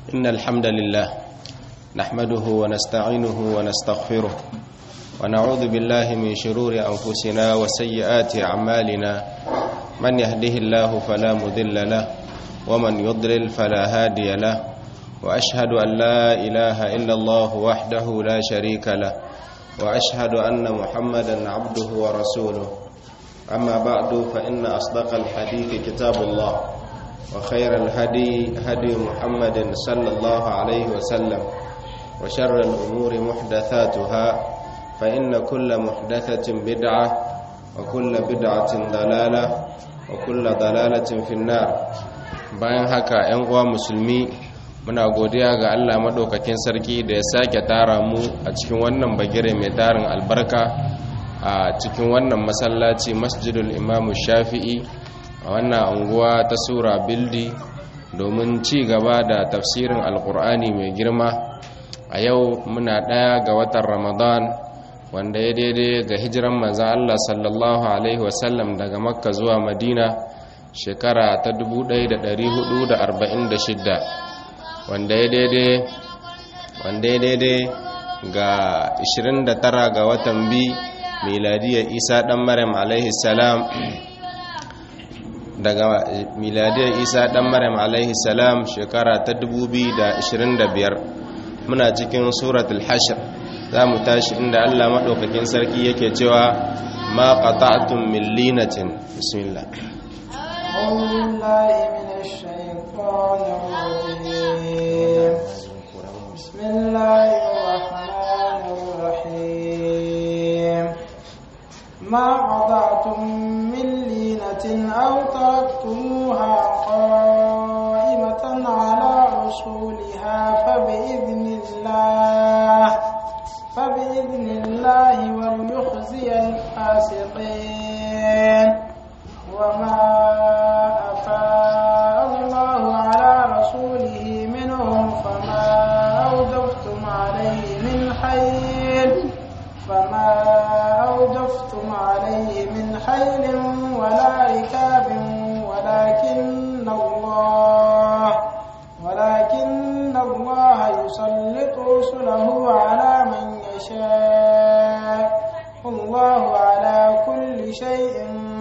إن الحمد لله نحمده ونستعينه ونستغفره ونعوذ بالله من شرور أنفسنا وسيئات أعمالنا من يهده الله فلا مذل له ومن يضلل فلا هادي له وأشهد أن لا إله إلا الله وحده لا شريك له وأشهد أن محمدا عبده ورسوله أما بعد فإن أصدق الحديث كتاب الله وخير الهدي هدي محمد صلى الله عليه وسلم وشر الأمور محدثاتها فإن كل محدثة بدعة وكل بدعة ضلالة وكل ضلالة في النار bayan haka 'yan uwa musulmi muna godiya ga Allah madaukakin sarki da ya sake tara mu a cikin wannan bagire mai tarin albarka a cikin wannan masallaci masjidul imamu shafi'i a wannan anguwa ta sura bildi domin ci gaba da tafsirin alkur'ani mai girma a yau muna ɗaya ga watan ramadan wanda ya daidai ga hijiran manzan Allah sallallahu alaihi wasallam daga makka zuwa madina shekara ta 1446 wanda ya daidai wanda ya daidai ga 29 ga watan bi miladiyar isa dan maryam alaihi salam daga miladiyar isa dan maryam alaihi salam shekara ta 2025 muna cikin suratul hashr za mu tashi inda allah maɗaukakin sarki yake cewa ma qata'tum min linatin bismillah أعوذ بالله من الشيطان الرجيم بسم الله الرحمن الرحيم ما قطعتم من لينة أو تركتموها قائمة على أصولها فبإذن الله فبإذن الله وليخزي الفاسقين وما أفاء الله على رسوله منهم فما أوجفتم عليه من حيل فما أوجفتم عليه من حيل ولا ركاب ولكن الله ولكن الله يسلط رسله على من يشاء الله على كل شيء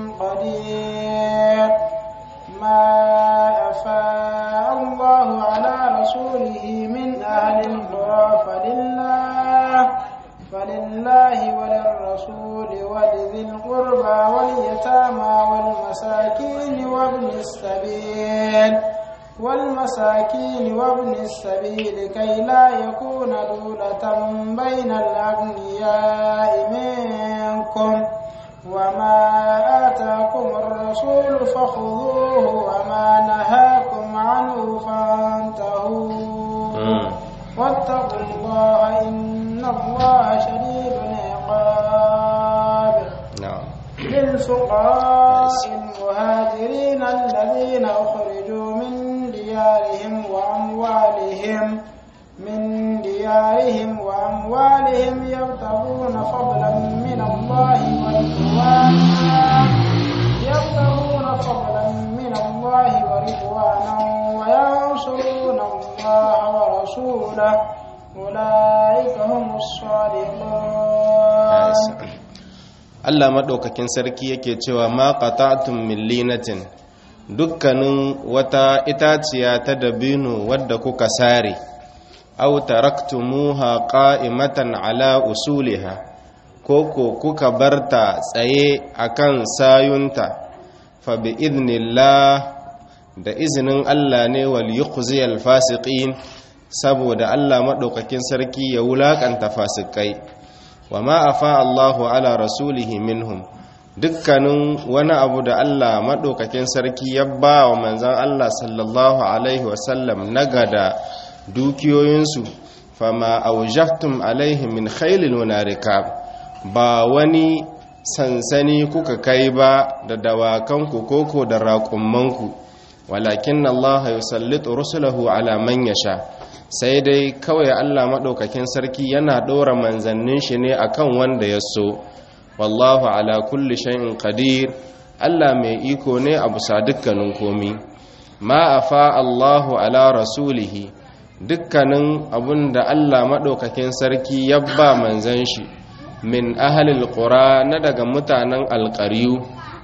قدير ما أفاء الله على رسوله من أهل القرى فلله فلله وللرسول ولذي القربى واليتامى والمساكين وابن السبيل والمساكين وابن السبيل كي لا يكون دولة بين الأغنياء منكم وما آتاكم الرسول فخذوه وما نهاكم عنه فانتهوا واتقوا الله إن الله شديد العقاب na'am للفقراء المهاجرين الذين أخرجوا من ديارهم وأموالهم من ديارهم وأموالهم يبتغون فضلا من الله ورضوانا يبتغون فضلا من الله ورضوانا وينصرون الله ورسوله أولئك هم الصادقون Allah maɗaukakin sarki yake cewa ma qata'tum min linatin dukkanin wata itaciya ta dabino wadda kuka sare aw taraktumuha qa'imatan ala usuliha koko kuka barta tsaye akan sayunta fa bi idnillah da izinin Allah ne wal yukhziyal fasiqin saboda Allah maɗaukakin sarki ya wulakanta fasikai wa ma afa Allahu ala rasulihi minhum dukkanin wani abu da Allah maɗaukakin sarki ya ba wa manzan Allah sallallahu alaihi wasallam na gada dukiyoyinsu fama aujaftum alaihi min khailin wa rikab ba wani sansani kuka kai ba da dawakanku koko da raƙummanku walakin Allah yusallitu rusulahu ala man yasha sai dai kawai Allah maɗaukakin sarki yana ɗora manzannin shi ne akan wanda ya so wallahu ala kulli shay'in qadir Allah mai iko ne a bisa dukkanin komi ma afa Allahu ala rasulihi dukkanin abun da Allah maɗaukakin sarki ya ba manzan shi min ahalil ƙura na daga mutanen alƙariyu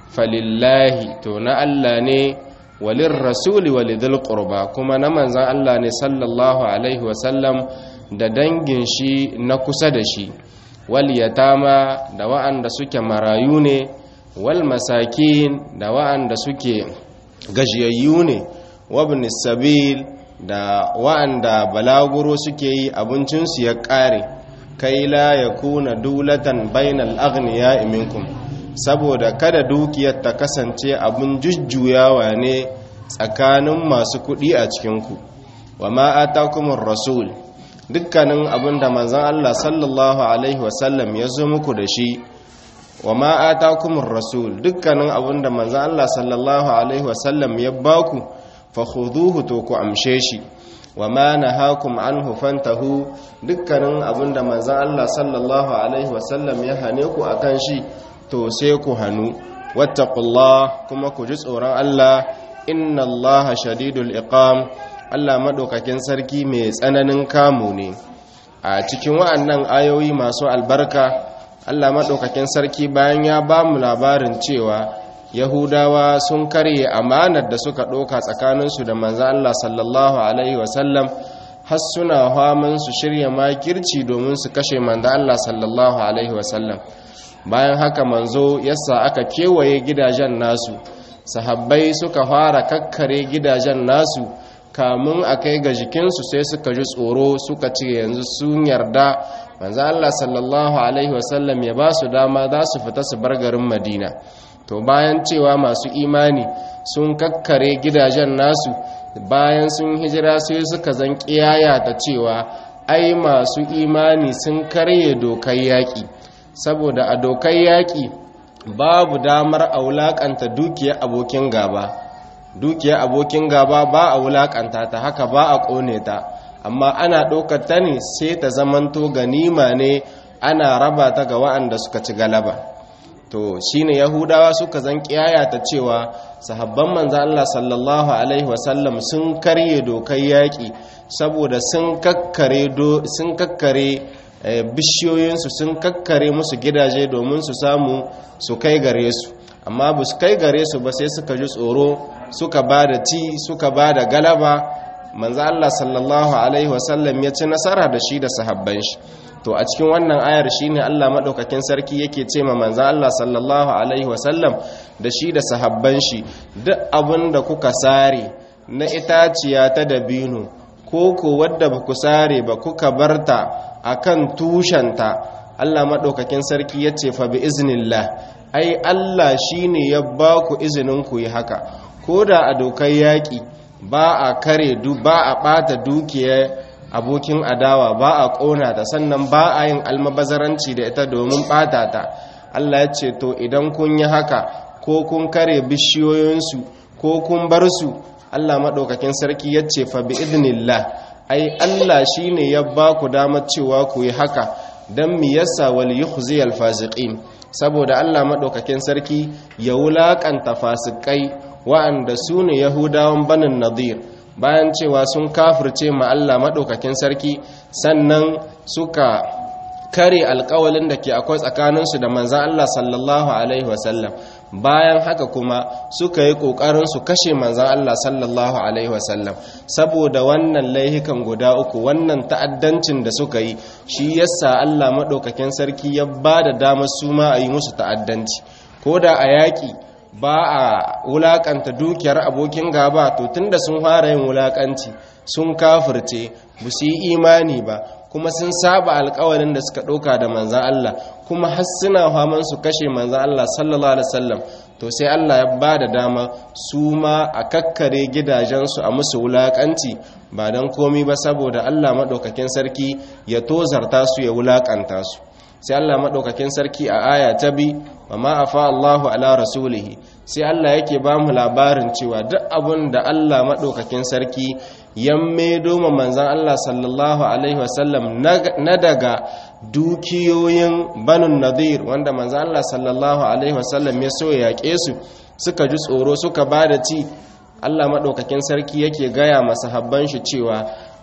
falillahi to na Allah ne walin rasuli walidul ƙurba kuma na manzan Allah ne sallallahu alaihi wasallam da dangin shi na kusa da shi wal yatama da wa'anda suke marayu ne wal masakin da wa'anda suke gajiyayyu ne wabnis sabil da wa'anda balaguro suke yi abincinsu ya ƙare kai la ya kuna dulatan bainal aghniya minkum saboda kada dukiyar ta kasance abin jujjuyawa ne tsakanin masu kuɗi a cikinku wa ma atakumur rasul dukkanin abin da manzon Allah sallallahu alaihi wasallam ya zo muku da shi wa ma atakumur rasul dukkanin abin da manzon Allah sallallahu alaihi wasallam ya baku fakhuduhu to ku amshe shi wa ma nahakum anhu fantahu dukkanin abinda manzon Allah sallallahu alaihi wasallam ya hane ku akan shi to sai ku hanu wattaqullah kuma ku ji tsoron Allah inna Allaha shadidul iqam Allah madaukakin sarki mai tsananin kamu ne a cikin wa'annan ayoyi masu albarka Allah madaukakin sarki bayan ya ba mu labarin cewa yahudawa sun karye amanar da suka ɗauka tsakaninsu da manzo Allah sallallahu alaihi wasallam har suna haman su shirya makirci domin su kashe manzo Allah sallallahu alaihi wasallam bayan haka manzo yasa aka kewaye gidajen nasu sahabbai suka fara kakkare gidajen nasu kamun a kai ga jikinsu sai suka ji tsoro suka ce yanzu sun yarda manzo Allah sallallahu alaihi wasallam ya ba su dama za su fita su bar garin Madina to bayan cewa masu imani sun kakkare gidajen nasu bayan sun hijira sai suka zan kiyaya ta cewa ai masu imani sun karye dokar yaƙi saboda a dokar yaƙi babu damar a wulaƙanta dukiyar abokin gaba dukiyar abokin gaba ba a wulaƙanta ta haka ba a ƙone ta amma ana ɗaukar ta ne sai ta zamanto ganima ne ana raba ta ga wa'anda suka ci galaba to shine yahudawa suka zan kiyaya ta cewa sahabban manzo Allah sallallahu alaihi wasallam sun karye dokar yaki saboda sun kakkare do sun kakkare bishiyoyinsu sun kakkare musu gidaje domin su samu su kai gare su amma ba su kai gare su ba sai suka ji tsoro suka ba da ci suka ba da galaba manzo Allah sallallahu alaihi wasallam ya ci nasara da shi da sahabban shi to a cikin wannan ayar shine Allah madaukakin sarki yake ce ma manzo Allah sallallahu alaihi wasallam da shi da sahabban shi duk abin da kuka sare na itaciya ta dabino ko ko wadda ba ku sare ba kuka barta akan tushenta Allah madaukakin sarki yace fa bi iznillah ai Allah shine ya ba ku izinin ku yi haka koda a dokar yaki ba a kare du ba a bata dukiyar abokin adawa ba a ƙona ta sannan ba a yin almabazaranci da ita domin ɓata ta Allah ya ce to idan kun yi haka ko kun kare bishiyoyinsu ko kun bar su Allah maɗaukakin sarki ya ce fa bi idnillah ai Allah shi ne ya ba ku damar cewa ku yi haka don mi yasa wal yukhzi al fasiqin saboda Allah maɗaukakin sarki ya wulaƙanta fasikai wa'anda su ne yahudawan banin nadir bayan cewa sun kafirce ma Allah maɗaukakin sarki sannan suka kare alkawalin da ke akwai tsakaninsu da manzan Allah sallallahu Alaihi wasallam bayan haka kuma suka yi ƙoƙarin su kashe manzan Allah sallallahu Alaihi wasallam saboda wannan laihikan guda uku wannan ta'addancin da suka yi shi yasa Allah maɗaukakin sarki ya ba da damar su ma a yi musu ta'addanci ko da a yaƙi ba a wulakanta dukiyar abokin gaba to tunda sun fara yin wulakanci sun kafirce ba su yi imani ba kuma sun saba alkawarin da suka ɗauka da manzan Allah kuma har suna faman su kashe manzan Allah sallallahu alaihi wasallam to sai Allah ya ba da dama su ma a kakkare gidajensu a musu wulakanci ba don komi ba saboda Allah maɗaukakin sarki ya tozarta su ya wulakanta su sai Allah maɗaukakin sarki a aya ta bi wa ma'afa Allahu ala rasulihi sai Allah yake ba mu labarin cewa duk abun da Allah maɗaukakin sarki ya maido ma manzan Allah sallallahu alaihi wasallam na daga dukiyoyin banun nadir wanda manzan Allah sallallahu alaihi wasallam ya so ya yaƙe su suka ji tsoro suka ba da ci Allah maɗaukakin sarki yake gaya masahabban shi cewa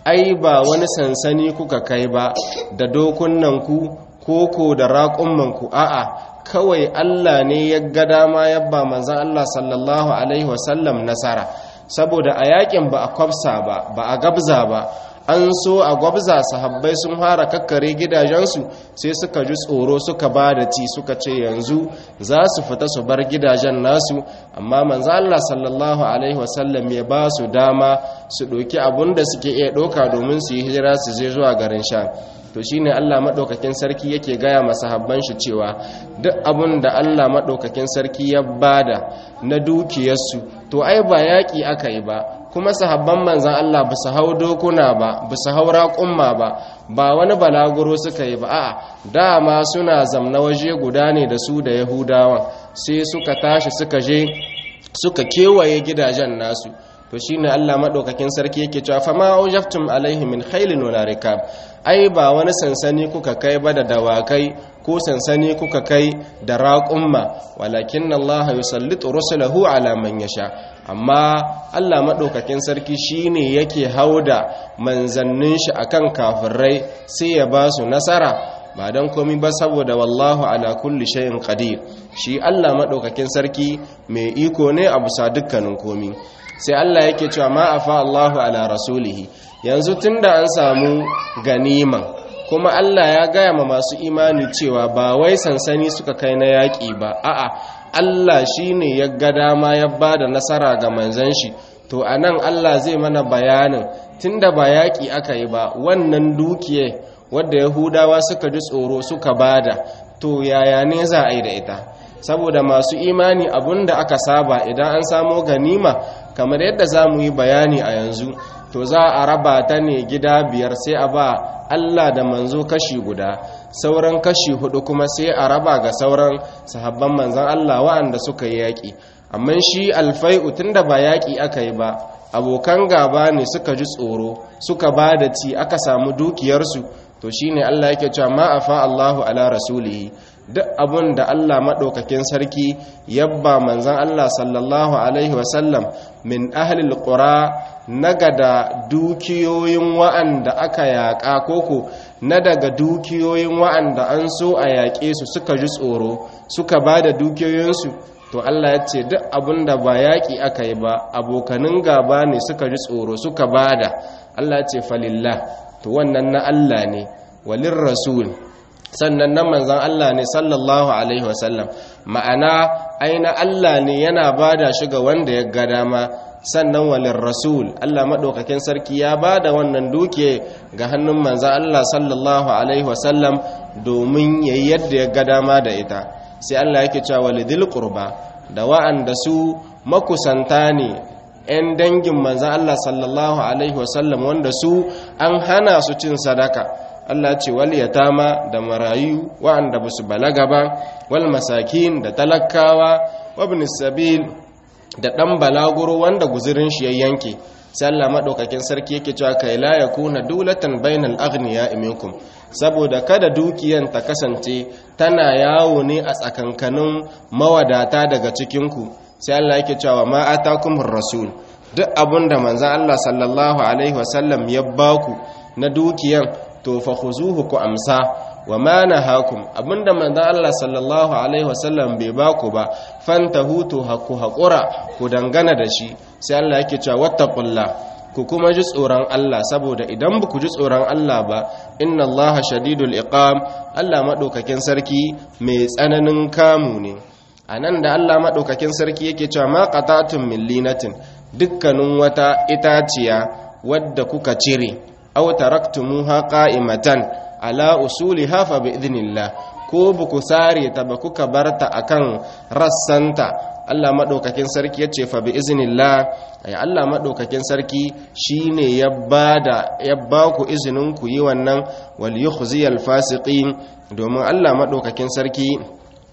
ai ba wani sansani kuka kai ba da dokunnanku koko da raƙummanku a'a kawai Allah ne ya ga dama yabba manzan Allah sallallahu alaihi wasallam nasara saboda a yakin ba a kwafsa ba ba a gabza ba an so a gwabza sahabbai sun fara kakkare gidajensu sai suka ji tsoro suka ba da ci suka ce yanzu za su fita su bar gidajen nasu amma manzo Allah sallallahu alaihi wasallam ya ba su dama su ɗauki abun da suke iya ɗauka domin su yi hijira su je zuwa garin sha to shine Allah madaukakin sarki yake gaya masahabban shi cewa duk abun da Allah madaukakin sarki ya bada na dukiyarsu to ai ba yaki aka yi ba kuma sahabban manzan Allah ba su hau dokuna ba ba su hau raƙumma ba ba wani balaguro suka yi ba a'a dama suna zamna waje guda ne da su da yahudawan sai suka tashi suka je suka kewaye gidajen nasu to shine Allah madaukakin sarki yake cewa fa ma aujaftum alaihi min khailin wa rikab ai ba wani sansani kuka kai ba da dawakai ko sansani kuka kai da raƙumma walakin Allah yusallitu rusulahu ala man yasha amma Allah madaukakin sarki shine yake hauda manzannin shi akan kafirai sai ya ba su nasara ba don komi ba saboda wallahu ala kulli shay'in qadir shi Allah madaukakin sarki mai iko ne a bisa dukkanin komi sai Allah yake cewa ma afa Allahu ala rasulihi yanzu tunda an samu ganiman kuma Allah ya gaya ma masu imani cewa ba wai sansani suka kai na yaƙi ba a'a Allah shine ya ga dama ya bada nasara ga manzon shi to anan Allah zai mana bayanin tunda ba yaƙi aka yi ba wannan dukiye wadda Yahudawa suka ji tsoro suka bada to yaya ne za a yi da ita saboda masu imani abinda aka saba idan an samo ganima kamar yadda za mu yi bayani a yanzu to za a raba ta ne gida biyar sai a ba Allah da manzo kashi guda sauran kashi hudu kuma sai a raba ga sauran sahabban manzan Allah wa'anda suka yi yaƙi amma shi alfai'u tunda ba yaƙi aka yi ba abokan gaba ne suka ji tsoro suka ba da ci aka samu dukiyarsu to shine Allah yake cewa ma afa Allahu ala rasulihi duk abun da Allah maɗaukakin sarki yabba manzan Allah sallallahu Alaihi wasallam min ahlil ƙura na gada dukiyoyin wa'anda aka yaƙa koko na daga dukiyoyin wa'anda an so a yaƙe su suka ji tsoro suka ba da dukiyoyinsu to Allah ya ce duk abun da ba yaƙi aka yi ba abokanin gaba ne suka ji tsoro suka ba da Allah ya ce falillah to wannan na Allah ne walin rasul sannan nan manzan Allah ne sallallahu alaihi wasallam ma'ana aina Allah ne yana bada shi ga wanda ya ga dama sannan walin rasul Allah maɗaukakin sarki ya bada wannan duke ga hannun manzan Allah sallallahu alaihi wasallam domin yayi yadda ya ga dama da ita sai Allah yake cewa walidil qurba da wa'anda su makusanta ne 'yan dangin manzan Allah sallallahu alaihi wasallam wanda su an hana su cin sadaka Allah ce wal yatama da marayu wa'anda basu balaga ba wal masakin da talakawa wabn sabil da dan balaguro wanda guzurin shi ya yanke sai Allah madaukakin sarki yake cewa kai la yakuna dulatan bainal aghniya minkum saboda kada dukiyan ta kasance tana yawo ne a tsakankanin mawadata daga cikin ku sai Allah yake cewa ma atakumur rasul duk abinda manzon Allah sallallahu alaihi wasallam ya baku na dukiyan to fa khuzuhu ku amsa wa ma nahakum abinda manzon Allah sallallahu alaihi wasallam bai baku ba fantahu to haku hakura ku dangana da shi sai Allah yake cewa wattaqullah ku kuma ji tsoron Allah saboda idan ba ku ji tsoron Allah ba inna Allah shadidul iqam Allah madaukakin sarki mai tsananin kamu ne anan da Allah madaukakin sarki yake cewa ma qatatun min linatin dukkanin wata itaciya wadda kuka cire aw taraktumuha qa'imatan ala usuliha fa bi idnillah ko buku sare ta ba kuka barta akan rassanta Allah madaukakin sarki yace fa bi iznillah ay Allah madaukakin sarki shine ya bada ya ba ku izinin ku yi wannan wal yukhziyal fasiqin domin Allah madaukakin sarki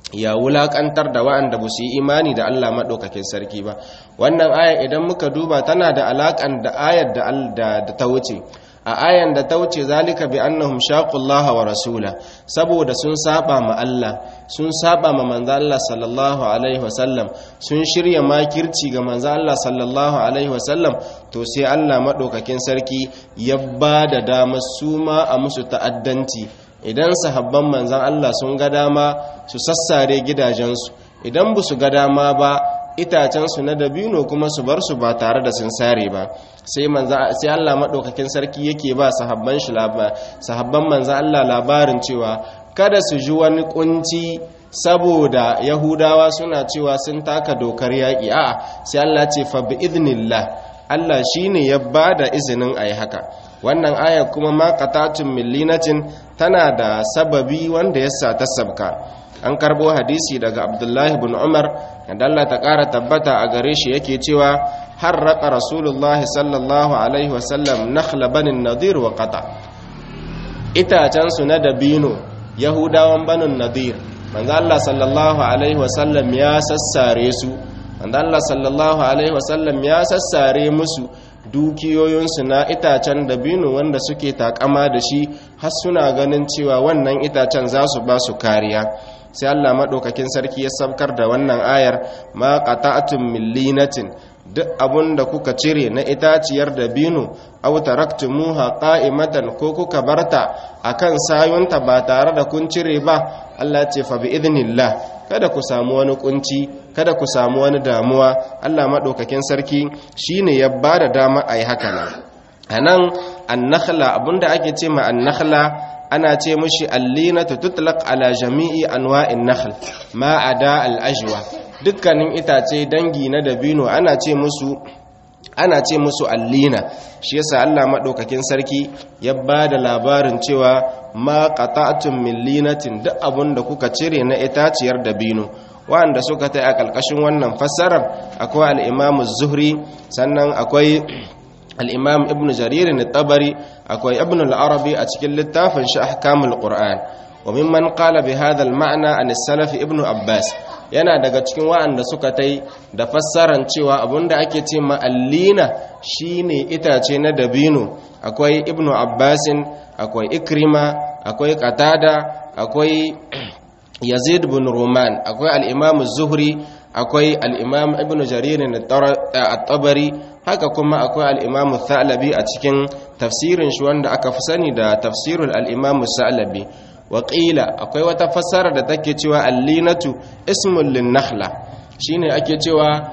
ya wulakantar da wa'anda ba su yi imani da Allah maɗaukakin sarki ba wannan aya idan muka duba tana da alaƙan da ayar da ta wuce a ayan da ta wuce zalika bi annahum shaqullaha wa rasula saboda sun saba ma Allah sun saba ma manzo Allah sallallahu alaihi wasallam sun shirya makirci ga manzo Allah sallallahu alaihi wasallam to sai Allah maɗaukakin sarki ya ba da dama su ma a musu ta'addanci idan sahabban manzan Allah sun ga dama su sassare gidajensu idan ba su ga dama ba itacensu na dabino kuma su bar su ba tare da sun sare ba sai sai Allah madaukakin sarki yake ba sahabban shi sahabban manzan Allah labarin cewa kada su ji wani kunci saboda yahudawa suna cewa sun taka dokar yaƙi a'a sai Allah ce fa bi idnillah Allah shine ya bada izinin ayi haka wannan aya kuma ma qatatun millinatin tana da sababi wanda ya sa ta sabka an karbo hadisi daga abdullahi bin umar da Allah ta ƙara tabbata a gare shi yake cewa harraqa rasulullah sallallahu alaihi wasallam nakhla banin nadir wa qata itacen su na dabino yahudawan banin nadir manzo Allah sallallahu alaihi wasallam ya sassare su manzo Allah sallallahu alaihi wasallam ya sassare musu dukiyoyinsu na itacen dabino wanda suke takama da shi har suna ganin cewa wannan itacen za su ba su kariya sai Allah maɗaukakin sarki ya sabkar da wannan ayar ma qata'tum millinatin duk abun da kuka cire na itaciyar dabino aw taraktumuha qa'imatan ko kuka barta akan sayunta ba tare da kun cire ba Allah ce fa bi idnillah kada ku samu wani kunci kada ku samu wani damuwa Allah maɗaukakin sarki shine ya ba da dama a yi haka nan a nan annakhla abinda ake ce ma annakhla ana ce mushi allinatu tutlaq ala jami'i anwa'in nakhl ma ada al-ajwa dukkanin itace dangi na dabino ana ce musu ana ce musu allina shi yasa Allah madaukakin sarki ya ba da labarin cewa ma qata'tum min linatin duk abun da kuka cire na itaciyar dabino wanda suka tai a kalkashin wannan fassarar akwai al-Imam zuhri sannan akwai al-Imam Ibn Jarir tabari akwai Ibn al-Arabi a cikin littafin shi Ahkamul Qur'an wa mimman qala bi hadha al-ma'na an as-salaf Ibn Abbas yana daga cikin wa'anda suka tai da fassaran cewa abinda ake ce ma'allina shine itace na dabino akwai ibnu abbasin akwai ikrima akwai qatada akwai yazid bin roman akwai al-imam zuhri akwai al-imam ibnu jarir at-tabari haka kuma akwai al-imam thalabi a cikin tafsirin shi wanda aka fi sani da tafsirul al-imam thalabi waƙila akwai wata fassara da take cewa allinatu ismun linnakhla shine ake cewa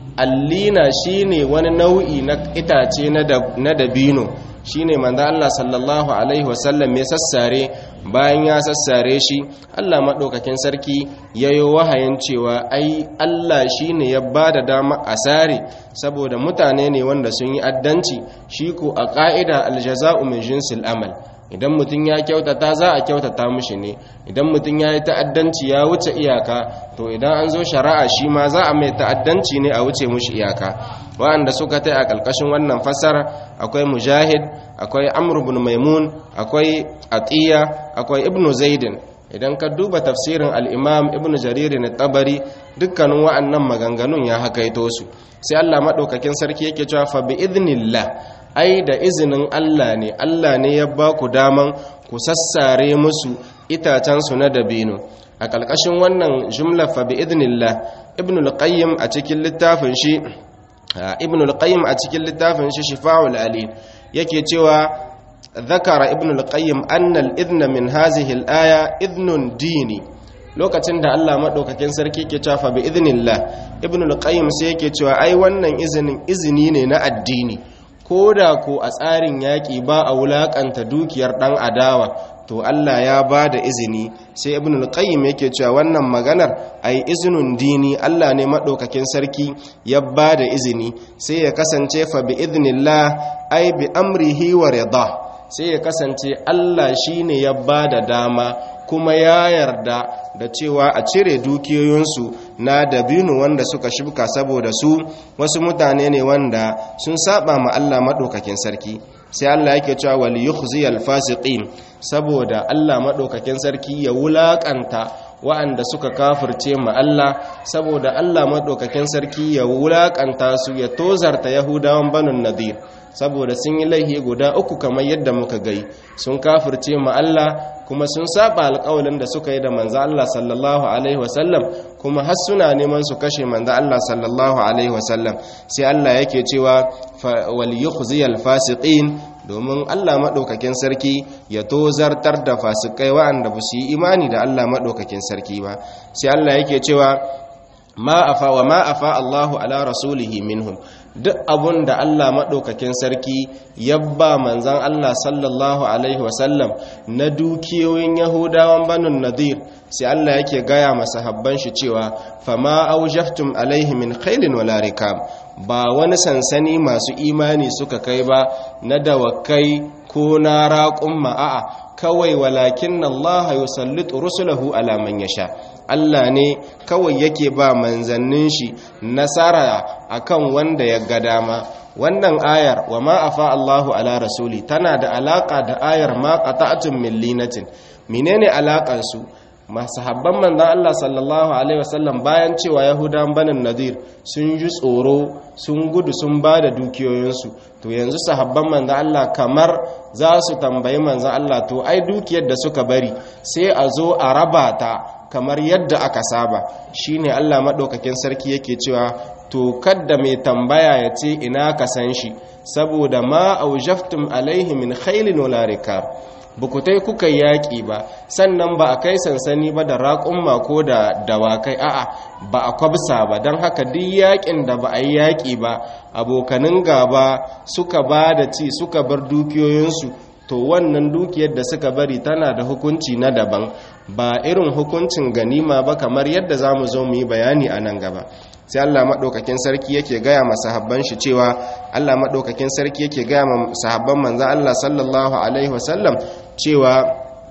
allina shine wani nau'i na itace na dabino shine manzo Allah sallallahu alaihi wasallam ya sassare bayan ya sassare shi Allah madaukakin sarki yayo wahayin cewa ai Allah shine ya bada dama a sare saboda mutane ne wanda sun yi addanci shi ko a ka'ida aljaza'u min jinsil amal idan mutum ya kyautata za a kyautata mushi ne idan mutum ya yi ta'addanci ya wuce iyaka to idan an zo shari'a shi ma za a mai ta'addanci ne a wuce mushi iyaka wa'anda suka tai a ƙarƙashin wannan fasara akwai mujahid akwai amr ibn maimun akwai atiya akwai ibnu zaidin idan ka duba tafsirin al-imam ibnu jarir na tabari dukkanin wa'annan maganganun ya hakaito su sai Allah madaukakin sarki yake cewa fa bi idnillah ai da izinin Allah ne Allah ne ya ba ku daman ku sassare musu itacensu na dabino a ƙarƙashin wannan jumla fa bi idnillah ibn al-qayyim a cikin littafin shi ibn al-qayyim a cikin littafin shi shifa'ul ali yake cewa zakara ibn al-qayyim anna al-idna min hadhihi al-aya idnun dini lokacin da Allah madaukakin sarki ke cewa fa bi idnillah ibn al-qayyim sai yake cewa ai wannan izinin izini ne na addini ko da ko a tsarin yaƙi ba a wulaƙanta dukiyar ɗan adawa to Allah ya ba da izini sai ibn al-qayyim yake cewa wannan maganar ai izinun dini Allah ne madaukakin sarki ya ba da izini sai ya kasance fa bi idnillah ai bi amrihi wa rida sai ya kasance Allah shine ya ba da dama kuma ya yarda da cewa a cire dukiyoyinsu na dabino wanda suka shibka saboda su wasu mutane ne wanda sun saba ma Allah madaukakin sarki sai Allah yake cewa wal yukhziyal fasiqin saboda Allah madaukakin sarki ya wulakanta wa'anda suka kafirce ma Allah saboda Allah madaukakin sarki ya wulakanta su ya tozarta yahudawan banun nadir saboda sun yi laihi guda uku kamar yadda muka gai sun kafirce ma Allah kuma sun saba alƙawalin da suka yi da manzo Allah sallallahu alaihi wasallam kuma har suna neman su kashe manzo Allah sallallahu alaihi wasallam sai Allah yake cewa wal yukhziyal fasiqin domin Allah madaukakin sarki ya tozartar da fasikai wa'anda ba su yi imani da Allah madaukakin sarki ba sai Allah yake cewa ma afa wa ma afa Allahu ala rasulihi minhum duk abun da Allah maɗaukakin sarki ya ba manzan Allah sallallahu Alaihi wasallam na dukiyoyin Yahudawan banin Nadir sai Allah yake gaya masa habban shi cewa fama aujaftum alaihi min khailin wala rikab ba wani sansani masu imani suka kai ba na dawakai ko na raƙun ma'a kawai walakin Allah yusallitu rusulahu ala man yasha Allah ne kawai yake ba manzannin shi nasara akan wanda ya ga dama wannan ayar wa ma afa Allahu ala rasuli tana da alaka da ayar ma qata'tum min linatin menene alakan su masahabban manzon Allah sallallahu alaihi wasallam bayan cewa yahudan banin nadir sun ji tsoro sun gudu sun ba da dukiyoyinsu to yanzu sahabban manzon Allah kamar za su tambayi manzon Allah to ai dukiyar da suka bari sai a zo a raba ta kamar yadda aka saba shine Allah madaukakin sarki yake cewa to kadda mai tambaya ya ce ina ka san shi saboda ma aujaftum alaihi min khailin wala rikab bukutai kuka yaƙi ba sannan ba a kai sansani ba da raƙumma ko da dawakai a'a ba a kwabsa ba don haka duk yaƙin da ba a yi yaƙi ba abokanin gaba suka ba da ci suka bar dukiyoyinsu to wannan dukiyar da suka bari tana da hukunci na daban ba irin hukuncin ganima ba kamar yadda za mu zo mu yi bayani a nan gaba sai Allah maɗaukakin sarki yake gaya ma sahabban shi cewa Allah maɗaukakin sarki yake gaya ma sahabban manzan Allah sallallahu alaihi wasallam cewa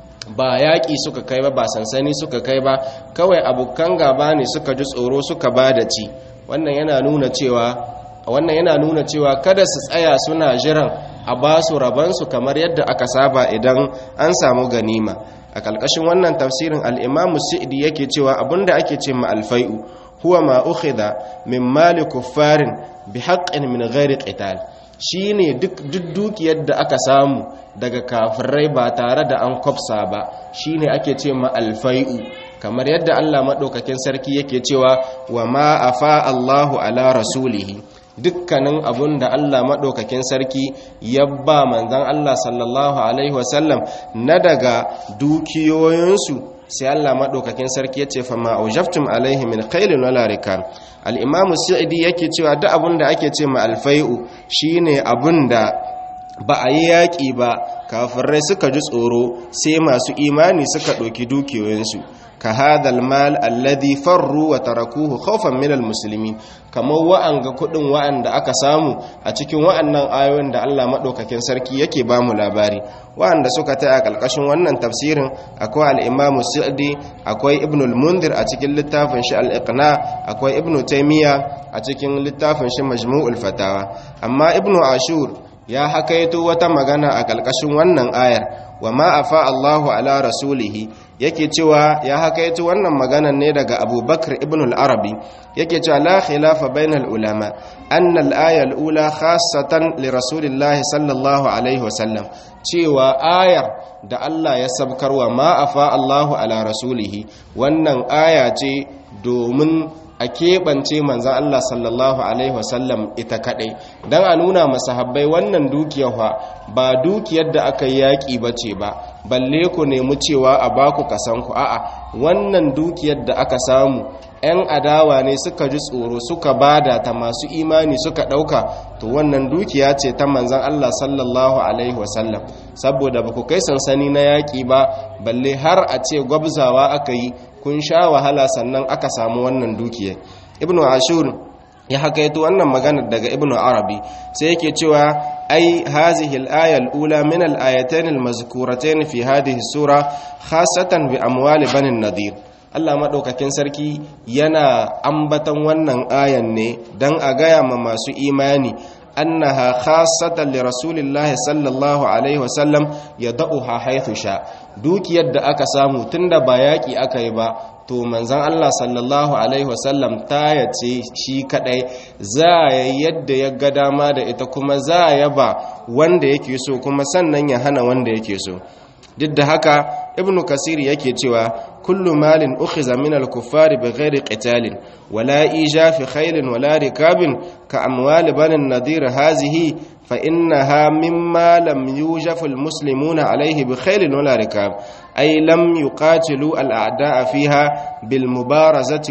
ba yaƙi suka kai ba ba sansani suka kai ba kawai abokan gaba ne suka ji tsoro suka ba da ci wannan yana nuna cewa wannan yana nuna cewa kada su tsaya suna jiran a ba su rabansu kamar yadda aka saba idan an samu ganima a ƙalƙashin wannan tafsirin al'imamu sa'idi yake cewa abinda ake ce ma alfai'u huwa ma ukhidha min mali kuffarin bi haqqin min ghairi qital shine duk dukiyar da aka samu daga kafirai ba tare da an kwafsa ba shine ake ce ma alfai'u kamar yadda Allah madaukakin sarki yake cewa wa ma afa Allahu ala rasulihi dukkanin abun da Allah maɗaukakin sarki ya ba manzan Allah sallallahu Alaihi wasallam na daga dukiyoyinsu sai Allah maɗaukakin sarki ya ce fama aujaftum alaihi min kailin wala rikan al'imamu sa'idi yake cewa duk abun da ake ce ma alfai'u shine abun da ba a yi yaƙi ba kafirai suka ji tsoro sai masu imani suka ɗauki dukiyoyinsu ka hadal mal alladhi farru wa tarakuhu khawfan minal muslimin kamar wa'anga kudin wa'anda aka samu a cikin wa'annan ayoyin da Allah madaukakin sarki yake ba mu labari wa'anda suka ta a kalkashin wannan tafsirin akwai al-Imam Sa'di akwai Ibn al-Mundhir a cikin littafin shi al-Iqna akwai Ibn Taymiyyah a cikin littafin shi Majmu'ul Fatawa amma Ibn Ashur ya hakaito wata magana a kalkashin wannan ayar wa ma afa Allahu ala rasulihi yake cewa ya hakaito wannan maganan ne daga abubakar ibn al-arabi yake cewa la khilafa bainal ulama anna al-aya al-ula khassatan li rasulillahi sallallahu alaihi wasallam cewa ayar da Allah ya sabkarwa ma afa Allahu ala rasulihi wannan aya ce domin a keɓance manzan Allah sallallahu Alaihi wasallam ita kaɗai don a nuna masahabbai wannan dukiyar ba dukiyar da aka yi yaƙi ba ce ba balle ku nemi cewa a baku kasanku a'a wannan dukiyar da aka samu 'yan adawa ne suka ji tsoro suka bada ta masu imani suka ɗauka to wannan dukiya ce ta manzan Allah sallallahu Alaihi wasallam saboda ba ku kai sansani na yaƙi ba balle har a ce gwabzawa aka yi kun sha wahala sannan aka samu wannan dukiya ibnu ashur ya hakaito wannan magana daga ibnu arabi sai yake cewa ai hazihi al-aya al-ula min al-ayatayn al-mazkuratayn fi hadhihi sura khassatan bi amwali bani nadir Allah maɗaukakin sarki yana ambatan wannan ayan ne don a gaya ma masu imani annaha khassatan li rasulillahi sallallahu alaihi wasallam yad'uha haythu sha dukiyar da aka samu tunda ba yaki aka yi ba to manzon Allah sallallahu alaihi wasallam ta yace shi kadai za ya yadda ya ga dama da ita kuma za ya ba wanda yake so kuma sannan ya hana wanda yake so duk da haka ibnu kasir yake cewa kullu malin ukhiza min al-kuffari bighairi qitalin wala ija fi khaylin wala rikabin ka amwal banin nadir hazihi fa innaha mimma lam yujaf al-muslimuna alayhi bi khaylin wala rikab ay lam yuqatilu al-a'da'a fiha bil mubarazati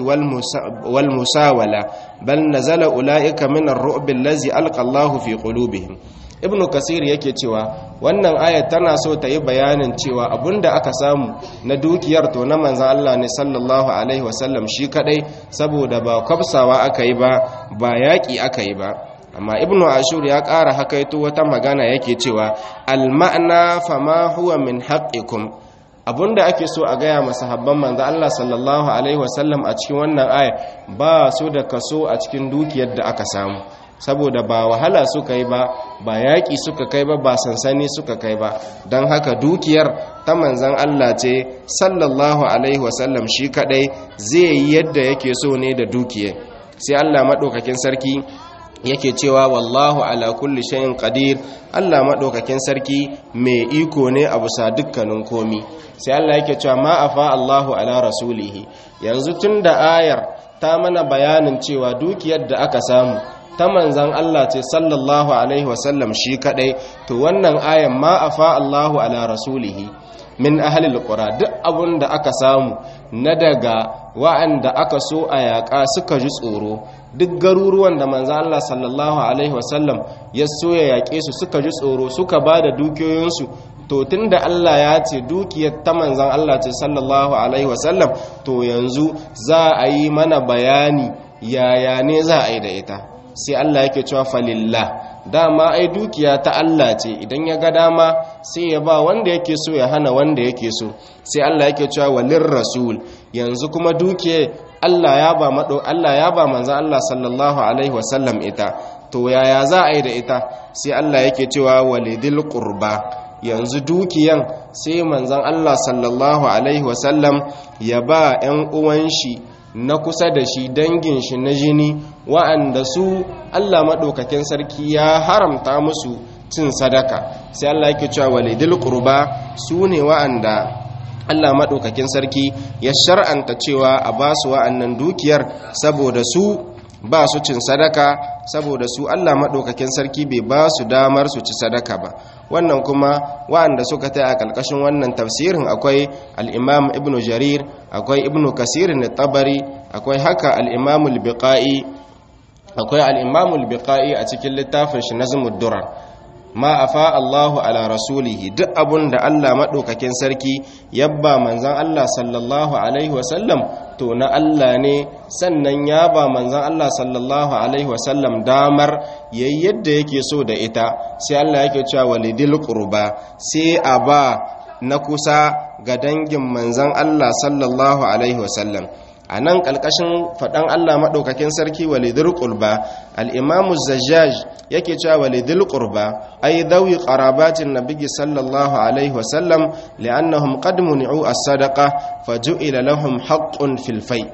wal musawala bal nazala ulaika min ar-ru'b allazi alqa Allahu fi qulubihim ibn kasir yake cewa wannan ayat tana so ta yi bayanin cewa abinda aka samu na dukiyar to na manzan Allah ne sallallahu alaihi wasallam shi kadai saboda ba kwabsawa aka yi ba ba yaƙi aka yi ba amma ibn ashur ya ƙara hakaito wata magana yake cewa al-ma'na fama huwa min haqqikum abinda ake so a gaya masahabban manzo Allah sallallahu alaihi wasallam a cikin wannan aya ba su da kaso a cikin dukiyar da aka samu saboda ba wahala suka yi ba ba yaƙi suka kai ba ba sansani suka kai ba don haka dukiyar ta manzan Allah ce sallallahu alaihi wasallam shi kadai zai yi yadda yake so ne da dukiya sai Allah maɗaukakin sarki yake cewa wallahu ala kulli shayin qadir Allah maɗaukakin sarki mai iko ne a bisa dukkanin komi sai Allah yake cewa ma afa Allahu ala rasulihi yanzu tun da ayar ta mana bayanin cewa dukiyar da aka samu ta manzan Allah ce sallallahu alaihi wasallam shi kadai to wannan ayan ma afa Allahu ala rasulihi min ahlil qura duk abun da aka samu na daga wa'anda aka so a yaƙa suka ji tsoro duk garuruwan da manzan Allah sallallahu alaihi wasallam ya so ya yaƙe su suka ji tsoro suka ba da dukiyoyinsu to tunda Allah ya ce dukiyar ta manzan Allah ce sallallahu alaihi wasallam to yanzu za a yi mana bayani yaya ne za a yi da ita sai Allah yake cewa falillah dama ai dukiya ta Allah ce idan ya ga dama sai ya ba wanda yake so ya hana wanda yake so sai Allah yake cewa walir rasul yanzu kuma dukiya Allah ya ba mado Allah ya ba manzon Allah sallallahu alaihi wasallam ita to yaya za a yi da ita sai Allah yake cewa walidil qurba yanzu dukiyan sai manzon Allah sallallahu alaihi wasallam ya ba 'yan uwan shi na kusa da shi dangin shi na jini wa'anda su Allah maɗaukakin sarki ya haramta musu cin sadaka sai Allah yake cewa walidil qurba su ne wa'anda Allah maɗaukakin sarki ya shar'anta cewa a ba su wa'annan dukiyar saboda su ba su cin sadaka saboda su Allah maɗaukakin sarki bai ba su damar su ci sadaka ba wannan kuma wa'anda suka ta a ƙarƙashin wannan tafsirin akwai al'imam ibn jarir akwai ibn kasirin tabari akwai haka al'imam al-biqa'i akwai al'imam al-biqa'i a cikin littafin shi na durar ma afa Allahu ala rasulihi duk abun da Allah maɗaukakin sarki yabba manzan Allah sallallahu alaihi wasallam to na Allah ne sannan ya ba manzan Allah sallallahu alaihi wasallam damar yayi yadda yake so da ita sai Allah yake cewa walidil qurba sai a ba na kusa ga dangin manzan Allah sallallahu alaihi wasallam a nan ƙalƙashin faɗan Allah maɗaukakin sarki walidul ƙurba al'imamu zajjaj yake cewa walidul ƙurba ai dawi ƙarabatin nabigi sallallahu alaihi wasallam li'annahum qad muni'u as-sadaqa faju'ila lahum haqqun fil fai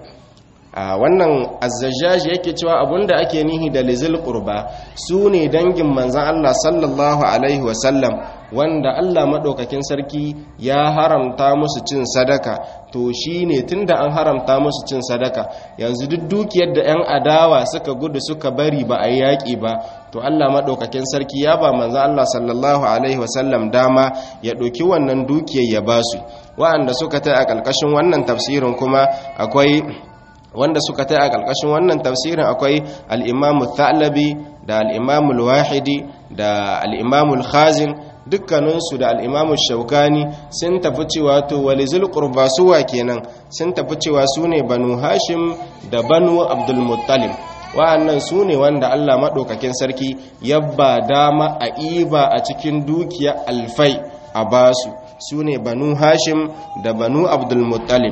a wannan azzajjaj yake cewa abunda ake nihi da lizil qurba su ne dangin manzan Allah sallallahu alaihi wasallam wanda Allah maɗaukakin sarki ya haramta musu cin sadaka to shi ne tun da an haramta musu cin sadaka yanzu duk dukiyar da 'yan adawa suka gudu suka bari ba a yi yaƙi ba to Allah maɗaukakin sarki ya ba manzan Allah sallallahu alaihi wasallam dama ya ɗauki wannan dukiyar ya ba su wa'anda suka ta a ƙarƙashin wannan tafsirin kuma akwai wanda suka ta a ƙarƙashin wannan tafsirin akwai al'imamu thalabi da al'imamu wahidi da al'imamu khazin dukkaninsu da al'imamu shaukani sun tafi cewa to walizul ƙurba suwa kenan sun tafi cewa su ne banu hashim da banu abdulmuttalib wa'annan su ne wanda allah maɗaukakin sarki yabba dama a iba a cikin dukiya alfai a basu su ne banu hashim da banu abdulmuttalib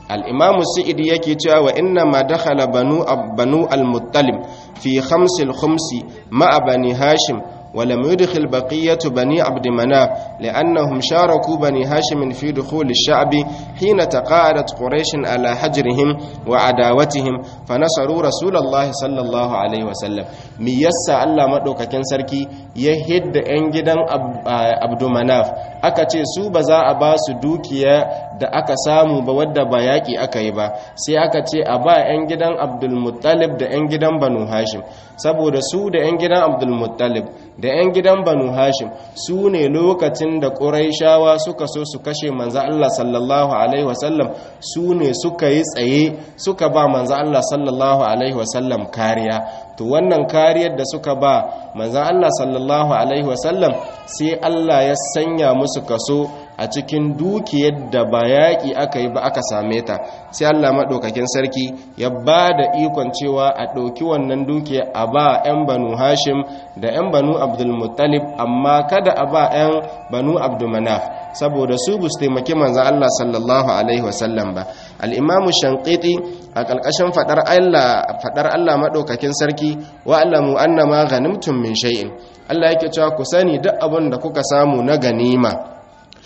al-imamu sa'idi yake cewa wa inna ma dakhala banu banu al-muttalib fi khamsil khumsi ma'a bani hashim ولم يدخل بقية بني عبد مناف لأنهم شاركوا بني هاشم في دخول الشعب حين تقاعدت قريش على حجرهم وعداوتهم فنصروا رسول الله صلى الله عليه وسلم ميسا الله مدوكا كان سركي يهد انجدن عبد مناف aka ce su ba za a ba su dukiya da aka samu ba wadda ba yaƙi aka yi ba sai aka ce a ba 'yan gidan abdulmuttalib da 'yan gidan banu hashim saboda su da 'yan gidan abdulmuttalib da 'yan gidan banu hashim su ne lokacin da ƙuraishawa suka so su kashe manza Allah sallallahu alaihi wasallam su ne suka yi tsaye suka ba manza Allah sallallahu alaihi wasallam kariya to wannan kariyar da suka ba manza Allah sallallahu alaihi wasallam sai Allah ya sanya musu kaso a cikin dukiyar da ba yaƙi aka yi ba aka same ta sai Allah maɗaukakin sarki ya ba da ikon cewa a ɗauki wannan dukiya a ba 'yan banu hashim da 'yan banu abdulmuttalib amma kada a ba 'yan banu abdulmanaf saboda su bu taimaki manzan Allah sallallahu alaihi wasallam ba al'imamu shankiti a ƙarƙashin faɗar Allah maɗaukakin sarki wa alamu annama ganimtum min shay'in Allah yake cewa ku sani duk abin da kuka samu na ganima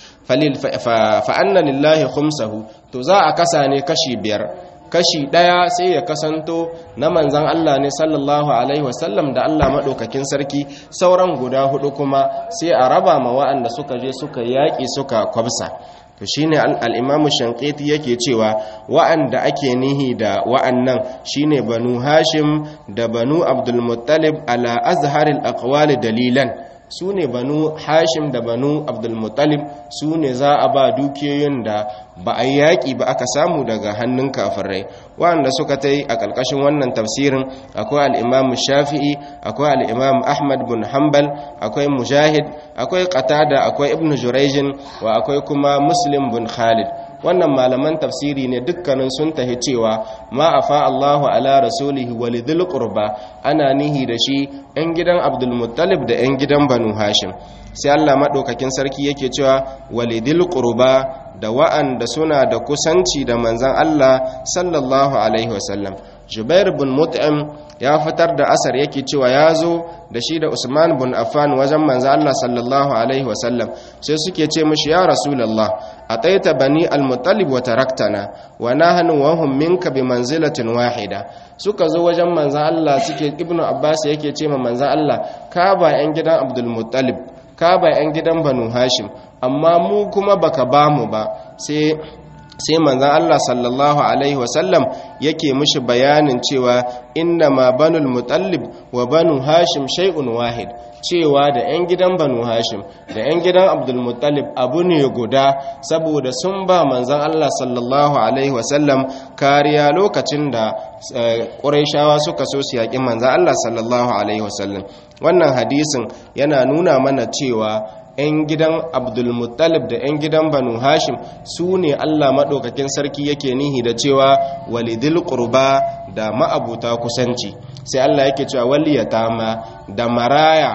fa'anna lillahi khumsahu to za a kasa ne kashi biyar kashi ɗaya sai ya kasanto na manzan Allah ne sallallahu alaihi wasallam da Allah maɗaukakin sarki sauran guda hudu kuma sai a raba ma wa'anda suka je suka yaƙi suka kwabsa to shine al-imamu shankiti yake cewa wa'anda ake nihi da wa'annan shine banu hashim da banu abdul muttalib ala azharil aqwali dalilan su ne banu hashim da banu abdulmuttalib su ne za a ba dukiyoyin da ba a yaƙi ba aka samu daga hannun kafirai waɗanda suka ta yi a ƙarƙashin wannan tafsirin akwai al'imamu shafi'i akwai al'imamu ahmad bin hanbal akwai mujahid akwai qatada akwai ibn jurejin wa akwai kuma muslim bin khalid wannan malaman tafsiri ne dukkanin sun tahi cewa ma afa Allahu ala rasulihi walidhil qurba ana nihi da shi ɗan gidan Abdul Muttalib da ɗan gidan Banu Hashim sai Allah madaukakin sarki yake cewa walidhil qurba da wa'anda suna da kusanci da manzon Allah sallallahu alaihi wasallam Jubair bin Mut'im ya fitar da asar yake cewa ya zo da shi da Usman bin Affan wajen manzo Allah sallallahu alaihi wasallam sai suke ce mishi ya Rasulullah ataita bani al-Muttalib wa taraktana wa nahnu wa hum minka bi manzilatin wahida suka zo wajen manzo Allah suke Ibnu Abbas yake ce ma manzo Allah ka ba yan gidan Abdul Muttalib ka ba yan gidan Banu Hashim amma mu kuma baka ba mu ba sai sai manzan Allah sallallahu Alaihi wasallam yake mishi bayanin cewa inna ma banul mutallib wa banu hashim shay'un wahid cewa da 'yan gidan banu hashim da 'yan gidan abdulmutallib abu ne guda saboda sun ba manzan Allah sallallahu Alaihi wasallam kariya lokacin da ƙuraishawa suka so su yaƙi manzan Allah sallallahu Alaihi wasallam wannan hadisin yana nuna mana cewa 'yan gidan abdulmuttalib da 'yan gidan banu hashim su ne allah maɗaukakin sarki yake nihi da cewa walidil ƙurba da ma'abuta kusanci sai allah yake cewa waliyata ma da maraya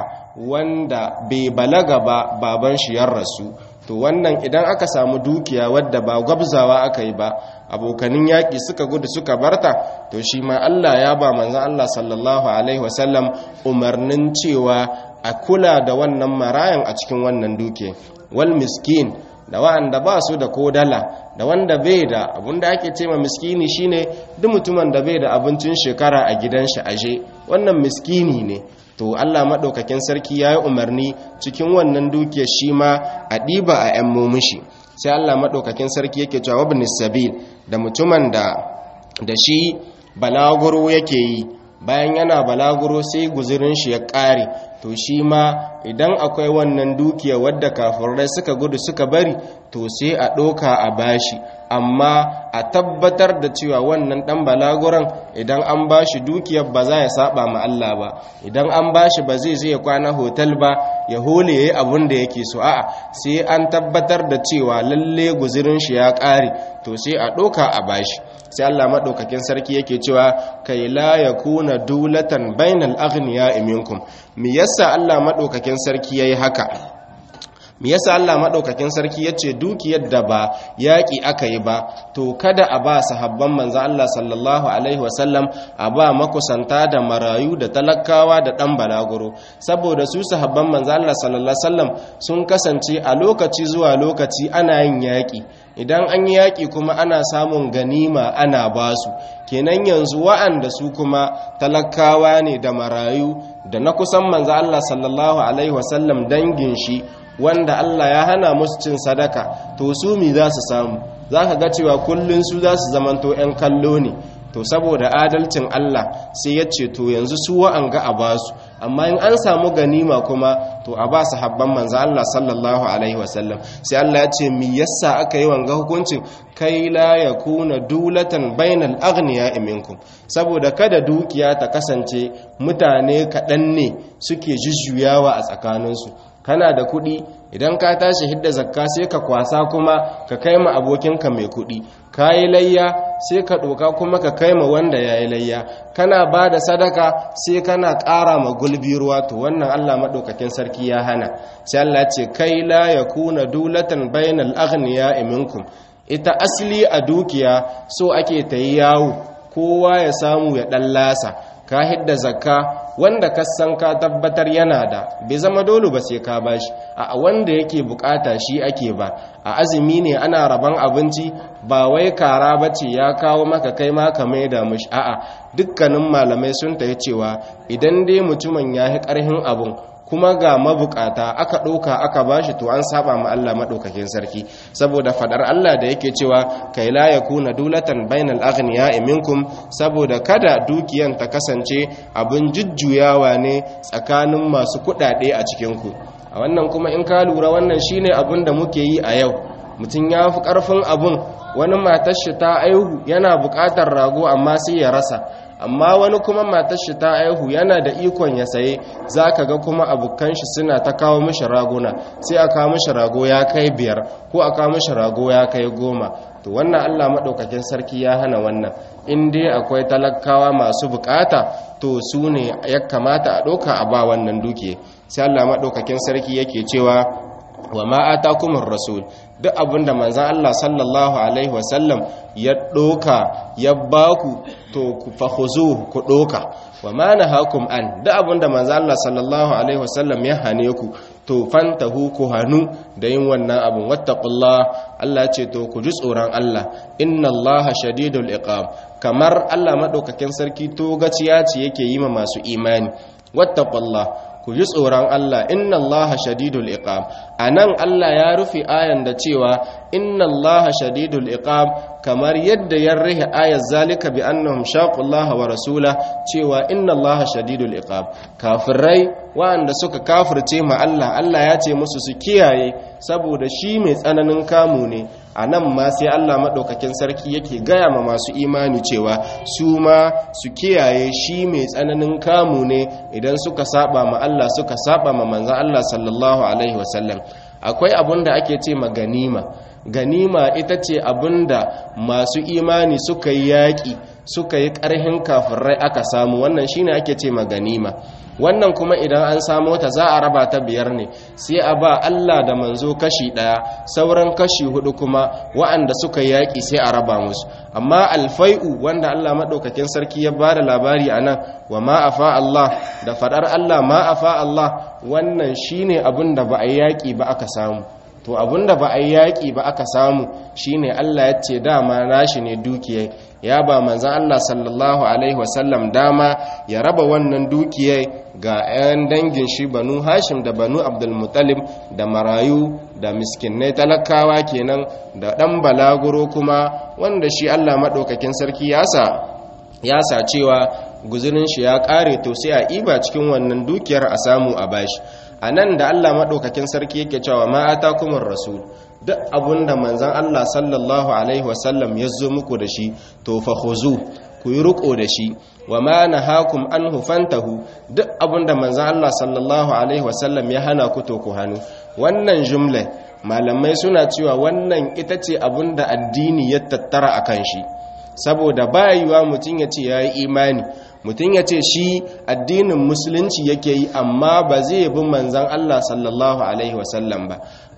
wanda bai balaga ba baban shi ya rasu to wannan idan aka samu dukiya wadda ba gwabzawa aka yi ba abokanin yaƙi suka gudu suka barta to shi ma allah ya ba manzan allah sallallahu alaihi wasallam umarnin cewa a kula da wannan marayan a cikin wannan duke wal miskin da wa'anda ba su da kodala da wanda bai da abinda ake ce ma miskini shine duk mutumin da bai da abincin shekara a gidan shi aje wannan miskini ne to Allah madaukakin sarki yayi umarni cikin wannan duke shi ma a diba a yan mumishi sai Allah madaukakin sarki yake cewa ibn sabil da mutumin da da shi balaguro yake yi bayan yana balaguro sai guzurin shi ya ƙare to shi ma idan akwai wannan dukiya wadda kafirai suka gudu suka bari to sai a ɗoka a bashi amma a tabbatar da cewa wannan ɗan balaguran idan an bashi dukiyar ba za ya saba ma Allah ba idan an bashi ba zai zai kwana hotel ba ya hole yayi abun da yake so a'a sai an tabbatar da cewa lalle guzurin shi ya ƙare to sai a ɗoka a bashi sai Allah maɗaukakin sarki yake cewa kai la yakuna dulatan bainal aghniya minkum me yasa Allah maɗaukakin sarki yayi haka me yasa Allah madaukakin sarki yace dukiyar da ba yaki aka yi ba to kada a ba sahabban manzo Allah sallallahu alaihi wasallam a ba makusanta da marayu da talakawa da dan balaguro saboda su sahabban manzo Allah sallallahu alaihi wasallam sun kasance a lokaci zuwa lokaci ana yin yaki idan an yi yaki kuma ana samun ganima ana basu kenan yanzu wa'anda su kuma talakawa ne da marayu da na kusan manzo Allah sallallahu alaihi wasallam dangin shi wanda Allah ya hana musu cin sadaka to su mi za su samu za ka ga cewa kullum su za su zamanto 'yan kallo ne to saboda adalcin Allah sai ya ce to yanzu su wa'an ga a basu amma in an samu ganima kuma to a ba su habban manzo Allah sallallahu alaihi wasallam sai Allah ya ce mi yasa aka yi wanga hukuncin kai la yakuna dulatan bainal aghniya minkum saboda kada dukiya ta kasance mutane kaɗan ne suke jujjuyawa a tsakaninsu kana da kuɗi idan ka tashi hidda zakka sai ka kwasa kuma ka kai ma abokinka mai kuɗi ka yi layya sai ka ɗoka kuma ka kai ma wanda ya yi layya kana ba da sadaka sai kana ƙara ma gulbi ruwa to wannan allah maɗaukakin sarki ya hana sai allah ce kai la ya kuna dulatan bainal aghniya minkum ita asali a dukiya so ake ta yi yawo kowa ya samu ya ɗan lasa ka hidda zakka wanda ka san ka tabbatar yana da bai zama dole ba sai ka bashi a wanda yake bukata shi ake ba a azumi ne ana raban abinci ba wai kara bace ya kawo maka kai ma ka maida mishi a'a dukkanin malamai sun tayi cewa idan dai mutumin ya yi karhin abun kuma ga mabukata aka ɗauka aka bashi to an saba ma Allah maɗaukakin sarki saboda fadar Allah da yake cewa kai la yakuna dulatan bainal aghniya minkum saboda kada dukiyan ta kasance abin jujjuyawa ne tsakanin masu kuɗaɗe a cikin ku a wannan kuma in ka lura wannan shine abin da muke yi a yau mutum ya fi ƙarfin abin wani matar shi ta aihu yana buƙatar rago amma sai ya rasa amma wani kuma matar shi ta aihu yana da ikon ya saye za ka ga kuma abokan shi suna ta kawo mishi raguna sai a kawo mishi rago ya kai biyar ko a kawo mishi rago ya kai goma to wannan allah maɗaukakin sarki ya hana wannan in dai akwai talakawa masu bukata to su ne ya kamata a ɗauka a ba wannan duke sai allah maɗaukakin sarki yake cewa wa ma'ata kuma rasul duk abinda manzan Allah sallallahu Alaihi wasallam ya ɗoka ya baku to ku fahuzu ku ɗoka wa ma na hakum an duk abinda manzan Allah sallallahu Alaihi wasallam ya hane ku to fantahu ku hannu da yin wannan abin wattaqullah Allah ce to ku ji tsoron Allah inna Allah shadidul iqab kamar Allah madaukakin sarki to gaciya ce yake yi ma masu imani wattaqullah ku ji tsoron Allah inna Allah shadidul iqab anan Allah ya rufe ayan da cewa inna Allah shadidul iqab kamar yadda ya rihe ayat zalika bi annahum shaqullaha wa rasula cewa inna Allah shadidul iqab kafirai wanda suka kafirce ma Allah Allah ya ce musu su kiyaye saboda shi mai tsananin kamu ne a nan ma sai Allah maɗaukakin sarki yake gaya ma masu imani cewa su ma su kiyaye shi mai tsananin kamu ne idan suka saba ma Allah suka saba ma manzan Allah sallallahu alaihi wasallam akwai abun da ake ce ma ganima ganima ita ce abun da masu imani suka yi yaƙi suka yi ƙarhin kafirai aka samu wannan shine ake ce ma ganima wannan kuma idan an samo ta za a raba ta biyar ne sai a ba Allah da manzo kashi ɗaya sauran kashi hudu kuma wa'anda suka yaƙi sai a raba musu amma alfai'u wanda Allah maɗaukakin sarki ya ba da labari a nan wa ma'afa Allah da faɗar Allah ma'afa Allah wannan shine abin da ba a yaƙi ba aka samu to abin da ba a yaƙi ba aka samu shine Allah ya ce dama nashi ne dukiyai ya ba manzan Allah sallallahu Alaihi wasallam dama ya raba wannan dukiyai ga 'yan dangin shi banu hashim da banu abdulmutalib da marayu da miskinai talakawa kenan da ɗan balaguro kuma wanda shi Allah maɗaukakin sarki ya sa cewa guzurin shi ya ƙare to sai a iba cikin wannan dukiyar a samu a bashi a nan da Allah maɗaukakin sarki yake cewa ma'ata kuma rasul duk abinda manzan Allah sallallahu Alaihi wasallam ya zo muku da shi to fa khuzu ku yi riko da shi wa ma nahakum anhu fantahu duk abinda manzan Allah sallallahu Alaihi wasallam ya hana ku to ku hannu wannan jumla malamai suna cewa wannan ita ce abinda addini ya tattara akan shi saboda bayuwa mutum ya ce ya yi imani mutum ya ce shi addinin musulunci yake yi amma ba zai bi manzan Allah sallallahu Alaihi wasallam ba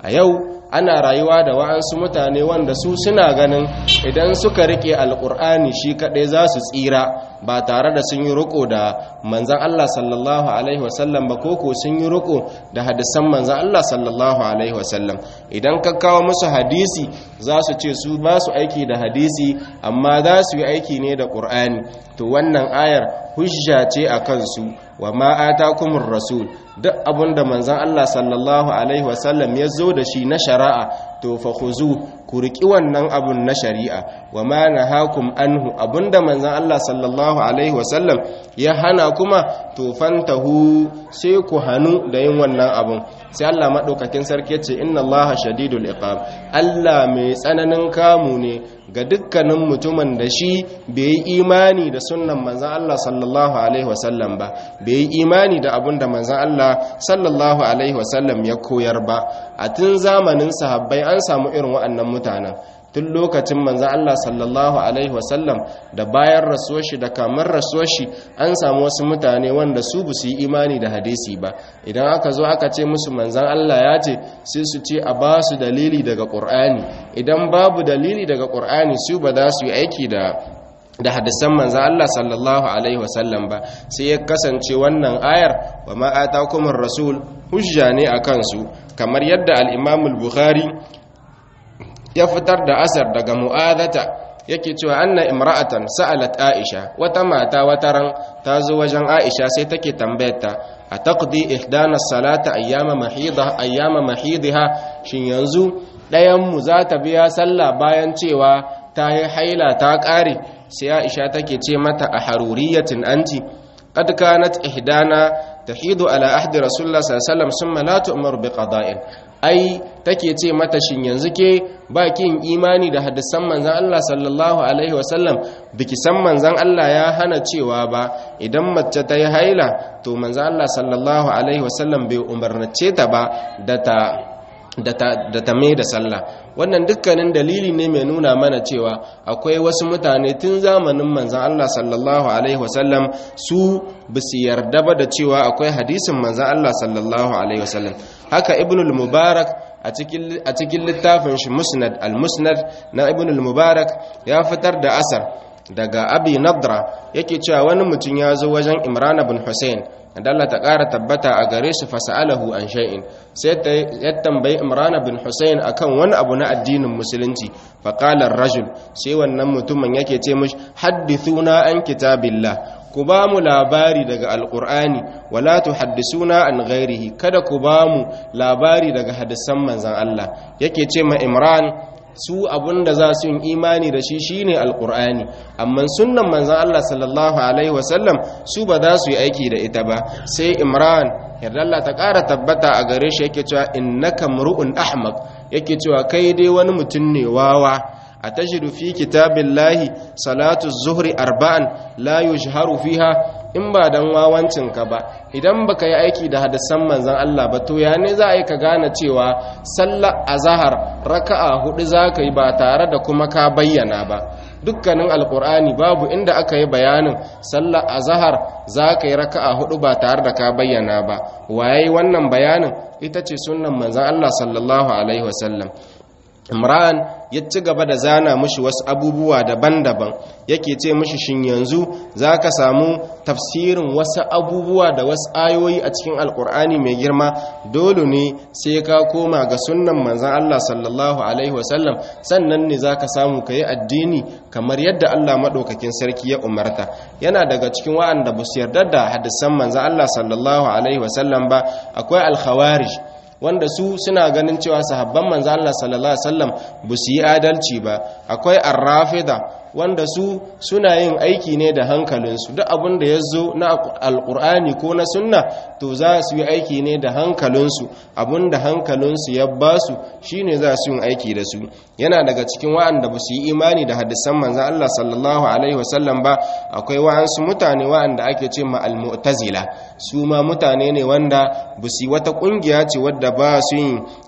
a yau ana rayuwa da wa'ansu mutane wanda su suna ganin idan suka rike alkur'ani shi kaɗai za su tsira ba tare da sun yi riko da manzan Allah sallallahu alaihi wasallam ba koko sun yi riko da hadisan manzan Allah sallallahu alaihi wasallam idan ka kawo musu hadisi za su ce su ba su aiki da hadisi amma za su yi aiki ne da ƙur'ani to wannan ayar hujja ce a kansu wa ma atakumur rasul duk abinda manzon Allah sallallahu alaihi wasallam ya zo da shi na shari'a to fa khuzu ku riki wannan abun na shari'a wa ma nahakum anhu abinda manzon Allah sallallahu alaihi wasallam ya hana kuma to fantahu sai ku hanu da yin wannan abun sai Allah madaukakin sarki ya ce inna Allaha shadidul iqab Allah mai tsananin kamu ne ga dukkanin mutumin da shi bai yi imani da sunnan manzan Allah sallallahu Alaihi wasallam ba bai yi imani da abin da manzan Allah sallallahu Alaihi wasallam ya koyar ba a tun zamanin sahabbai an samu irin waɗannan mutanen tun lokacin manzan Allah sallallahu Alaihi wasallam da bayan rasuwar shi da kamar rasuwar shi an samu wasu mutane wanda su bu su yi imani da hadisi ba idan aka zo aka ce musu manzan Allah ya ce sai su ce a ba su dalili daga ƙur'ani idan babu dalili daga ƙur'ani su ba za su yi aiki da da hadisan manzan Allah sallallahu alaihi wasallam ba sai ya kasance wannan ayar wa ma atakumur rasul hujja ne a kansu kamar yadda al-Imam al-Bukhari ya fitar da asar daga mu'adata yake cewa anna imra'atan sa'alat aisha wata mata wataran ta zo wajen aisha sai take tambayarta a taqdi ihdana salata ayyama mahidha ayyama mahidha shin yanzu ɗayan mu za ta biya sallah bayan cewa ta yi haila ta ƙare sai aisha take ce mata a haruriyatin anti qad kanat ihdana tahidu ala ahdi rasulullah sallallahu alaihi wasallam summa la tu'mar bi qada'in ai take ce mata shin yanzu ke ba kin imani da hadisan manzon Allah sallallahu alaihi wasallam biki san manzon Allah ya hana cewa ba idan mace ta yi haila to manzon Allah sallallahu alaihi wasallam bai umarnace ta ba da ta da ta mai da sallah wannan dukkanin dalili ne mai nuna mana cewa akwai wasu mutane tun zamanin manzan Allah sallallahu alaihi wasallam su basu yarda ba da cewa akwai hadisin manzan Allah sallallahu alaihi wasallam haka ibnul mubarak a cikin littafin shi musnad al-musnad na ibnul mubarak ya fitar da asar daga abi nadra yake cewa wani mutum ya zo wajen imran bin hussein da Allah ta ƙara tabbata a gare shi fasa'alahu an shay'in sai ya tambayi Imran bin Hussein akan wani abu na addinin musulunci fa qala rajul sai wannan mutumin yake ce mishi haddithuna an kitabillah ku ba mu labari daga alqur'ani wala tuhaddisuna an ghairihi kada ku ba mu labari daga hadisan manzon Allah yake ce ma Imran su abunda za su yi imani da shi shine alkur'ani amma sunnan manzon Allah sallallahu alaihi wasallam su ba za su yi aiki da ita ba sai imran yarda Allah ta ƙara tabbata a gare shi yake cewa innaka mru'un ahmaq yake cewa kai dai wani mutum ne wawa a tajidu fi kitabillahi salatu zuhri arba'an la yujharu fiha in ba dan wawancinka ba idan baka yi aiki da hadisan manzon Allah ba to ya ne za a yi ka gane cewa sallar azhar raka'a hudu za ka yi ba tare da kuma ka bayyana ba dukkanin alkur'ani babu inda aka yi bayanin sallar azhar za ka yi raka'a hudu ba tare da ka bayyana ba waye wannan bayanin ita ce sunnan manzon Allah sallallahu alaihi wasallam imran ya ci gaba da zana mushi wasu abubuwa daban-daban yake ce mushi shin yanzu za ka samu tafsirin wasu abubuwa da wasu ayoyi a cikin alkur'ani mai girma dole ne sai ka koma ga sunnan manzan Allah sallallahu alaihi wasallam sannan ne za ka samu ka yi addini kamar yadda Allah maɗaukakin sarki ya umarta yana daga cikin wa'anda ba su yarda da hadisan manzan Allah sallallahu alaihi wasallam ba akwai alkhawarij wanda su suna ganin cewa sahabban manzo Allah sallallahu alaihi wasallam ba su yi adalci ba akwai arrafida wanda su suna yin aiki ne da hankalinsu duk abin da ya zo na alkur'ani ko na sunna to za su yi aiki ne da hankalinsu abin da hankalinsu ya ba su shine za su yin aiki da su yana daga cikin wa'anda ba su yi imani da hadisan manzo Allah sallallahu alaihi wasallam ba akwai wa'ansu mutane wa'anda ake ce ma al-mu'tazila su ma mutane ne wanda ba su yi wata kungiya ce wadda ba su yin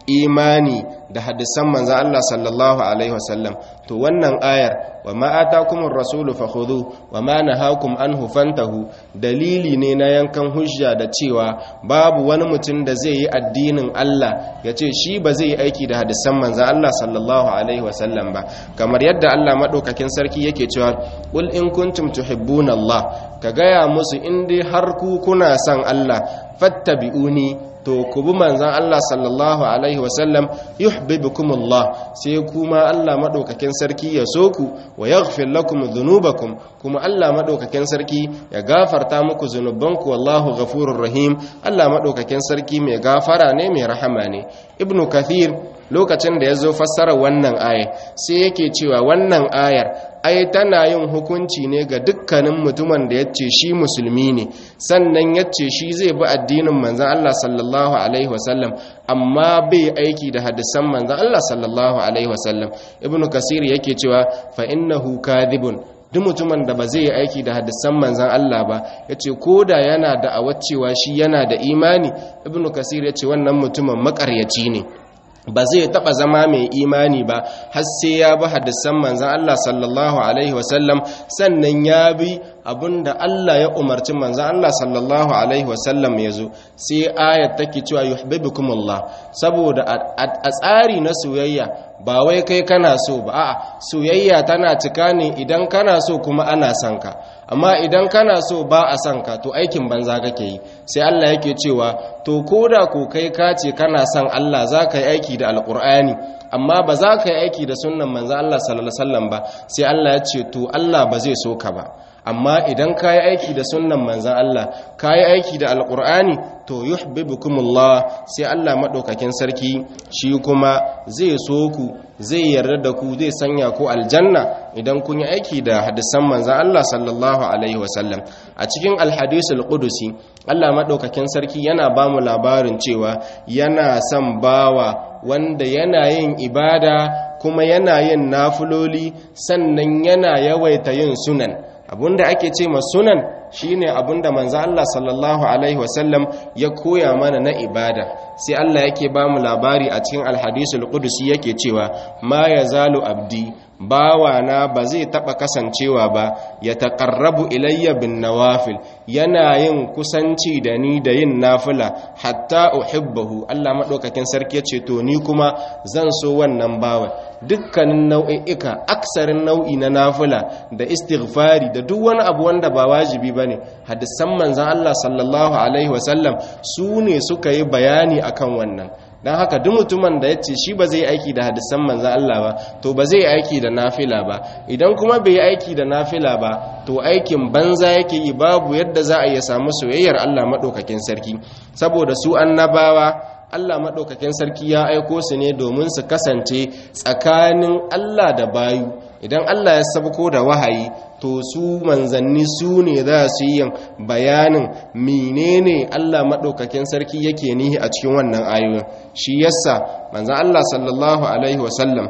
imani da hadisan manzan Allah sallallahu alaihi wasallam to wannan ayar wa ma atakumur rasulu fakhudhu wa ma nahakum anhu fantahu dalili ne na yankan hujja da cewa babu wani mutum da zai yi addinin Allah ya ce shi ba zai yi aiki da hadisan manzan Allah sallallahu alaihi wasallam ba kamar yadda Allah madaukakin sarki yake cewa qul in kuntum tuhibbuna Allah ka gaya musu in dai har ku kuna son Allah fattabi'uni to ku bi manzan Allah sallallahu alaihi wasallam yuhibbukumullah sai kuma Allah madaukakin sarki ya so ku wa yaghfir lakum dhunubakum kuma Allah madaukakin sarki ya gafarta muku zunubanku wallahu ghafurur rahim Allah madaukakin sarki mai gafara ne mai rahama ne ibnu kathir lokacin da ya zo fassara wannan aya sai yake cewa wannan ayar ai tana yin hukunci ne ga dukkanin mutumin da ya ce shi musulmi ne sannan ya ce shi zai bi addinin manzan Allah sallallahu alaihi wasallam amma bai aiki da hadisan manzan Allah sallallahu alaihi wasallam ibnu kasir yake cewa fa innahu kadhibun duk mutumin da ba zai yi aiki da hadisan manzan Allah ba ya ce ko da yana da cewa shi yana da imani ibnu kasir ya ce wannan mutumin makaryaci ne ba zai taba zama mai imani ba har sai ya bi hadisan manzan Allah sallallahu alaihi wasallam sannan ya bi abinda Allah ya umarci manzan Allah sallallahu alaihi wasallam ya zo sai ayat take cewa yuhibbukumullah saboda a tsari na soyayya ba wai kai kana so ba a'a soyayya tana cika ne idan kana so kuma ana son ka amma idan kana so ba a son ka to aikin banza kake yi sai Allah yake cewa to koda ko kai ka ce kana son Allah za ka yi aiki da alkur'ani amma ba za ka yi aiki da sunnan manzo Allah sallallahu alaihi wasallam ba sai Allah ya ce to Allah ba zai so ka ba amma idan ka yi aiki da sunnan manzan Allah ka yi aiki da alkur'ani to yuhibbukumullah sai Allah maɗaukakin sarki shi kuma zai so ku zai yarda da ku zai sanya ku aljanna idan kun yi aiki da hadisan manzan Allah sallallahu alaihi wasallam a cikin alhadisul qudusi Allah maɗaukakin sarki yana ba mu labarin cewa yana son bawa wanda yana yin ibada kuma yana yin nafuloli sannan yana yawaita yin sunan abinda ake ce ma sunan shine abinda manzo Allah sallallahu alaihi wasallam ya koya mana na ibada sai Allah yake ba mu labari a cikin alhadisul qudusi yake cewa ma yazalu abdi bawana ba zai taba kasancewa ba ya taqarrabu ilayya bin nawafil yana yin kusanci da ni da yin nafila hatta uhibbahu Allah madaukakin sarki ya ce to ni kuma zan so wannan bawa dukkanin nau'i'ika aksarin nau'i na nafila da istighfari da duk wani abu wanda ba wajibi bane hadisan manzon Allah sallallahu alaihi wasallam su ne suka yi bayani akan wannan don haka duk mutumin da ya ce shi ba zai aiki da hadisan manzan Allah ba to ba zai aiki da nafila ba idan kuma bai yi aiki da nafila ba to aikin banza yake yi babu yadda za a iya samu soyayyar Allah maɗaukakin sarki saboda su annabawa Allah maɗaukakin sarki ya aiko su ne domin su kasance tsakanin Allah da bayu idan Allah ya sabko da wahayi to su manzanni su ne za su yi bayanin menene Allah maɗaukakin sarki yake nihi a cikin wannan ayoyin shi yasa manzan Allah sallallahu alaihi wasallam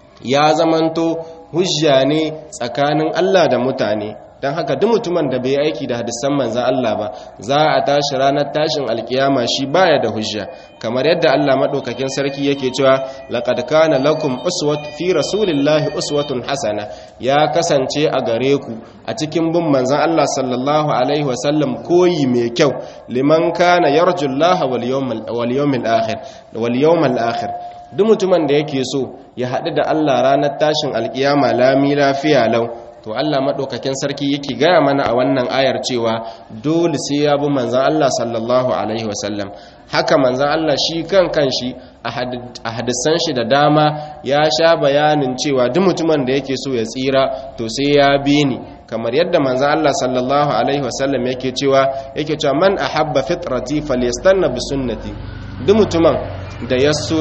ya zamanto hujja ne tsakanin Allah da mutane don haka duk mutumin da bai aiki da hadisan manzan Allah ba za a tashi ranar tashin alkiyama shi baya da hujja kamar yadda Allah madaukakin sarki yake cewa laqad kana lakum uswat fi rasulillahi uswatun hasana ya kasance a gare ku a cikin bin manzan Allah sallallahu alaihi wasallam koyi mai kyau liman kana yarjullaha wal yawmal wal yawmil akhir wal yawmal akhir duk mutumin da yake so ya haɗu da Allah ranar tashin alkiyama lami lafiya lau to Allah maɗaukakin sarki yake gaya mana a wannan ayar cewa dole sai ya bi manzan Allah sallallahu alaihi wasallam haka manzan Allah shi kan kanshi a hadisan shi da dama ya sha bayanin cewa duk mutumin da yake so ya tsira to sai ya bi ni kamar yadda manzan Allah sallallahu alaihi wasallam yake cewa yake cewa man ahabba fitrati falyastanna bi sunnati duk mutumin da ya so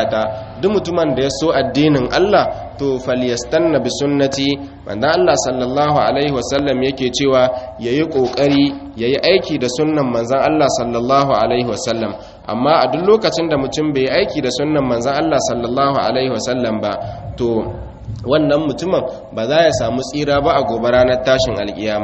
ta duk mutumin da ya so addinin Allah to falyastanna bi sunnati manzo Allah sallallahu alaihi wasallam yake cewa yayi kokari yayi aiki da sunnan manzon Allah sallallahu alaihi wasallam amma a duk lokacin da mutum bai aiki da sunnan manzon Allah sallallahu alaihi wasallam ba to wannan mutumin ba za ya samu tsira ba a gobe ranar tashin alkiyama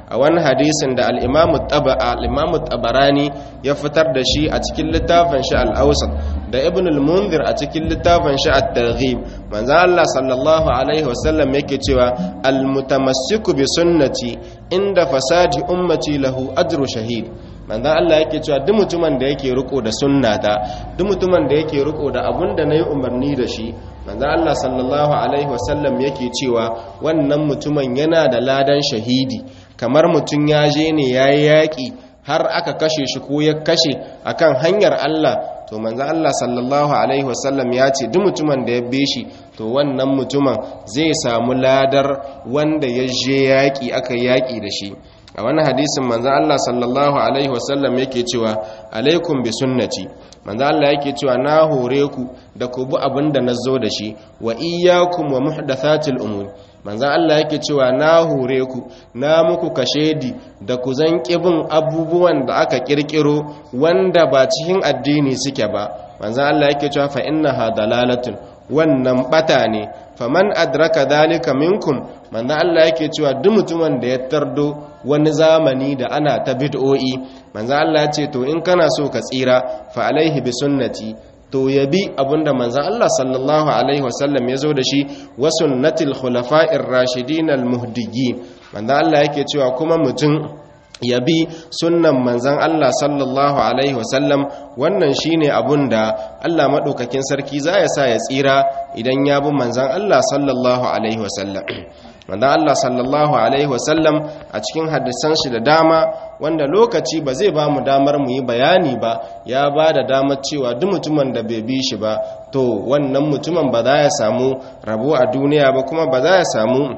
a wani hadisin da al-imamu tabarani ya fitar da shi a cikin littafin shi al-awsat da ibn al-munzir a cikin littafin shi at-targhib manzo Allah sallallahu alaihi wasallam yake cewa al-mutamassiku bi sunnati inda fasadi ummati lahu ajru shahid manzo Allah yake cewa duk mutumin da yake riko da sunnata duk mutumin da yake riko da abun da nayi umarni da shi manzo Allah sallallahu alaihi wasallam yake cewa wannan mutumin yana da ladan shahidi kamar mutum ya je ne yayi yaki har aka kashe shi ko ya kashe akan hanyar Allah to manzo Allah sallallahu alaihi wasallam ya ce duk mutumin da ya be shi to wannan mutumin zai samu ladar wanda ya je yaki aka yaki da shi a wani hadisin manzo Allah sallallahu alaihi wasallam yake cewa alaikum bi sunnati manzo Allah yake cewa na hore ku da ku bi abinda nazo da shi wa iyyakum wa muhdathatil umur manzo Allah yake cewa na hore ku na muku kashedi da ku zan bin abubuwan da aka kirkiro wanda ba cikin addini suke ba manzo Allah yake cewa fa innaha dalalatun wannan bata ne faman adraka dalika minkum manzo Allah yake cewa duk mutumin da ya tardo wani zamani da ana ta bid'o'i manzo Allah ya ce to in kana so ka tsira fa alaihi bi sunnati to yabi abinda manzo Allah sallallahu alaihi wasallam ya zo da shi wa sunnatil khulafa'ir rashidin al muhdiyyin manzo Allah yake cewa kuma mutum ya bi sunnan manzan Allah sallallahu Alaihi wasallam wannan shi ne abun da Allah maɗaukakin sarki za ya sa ya tsira idan ya bi manzan Allah sallallahu Alaihi wasallam manzan Allah sallallahu Alaihi wasallam a cikin hadisan shi da dama wanda lokaci ba zai ba mu damar mu yi bayani ba ya ba da damar cewa duk mutumin da bai bi shi ba to wannan mutumin ba za ya samu rabo a duniya ba kuma ba za ya samu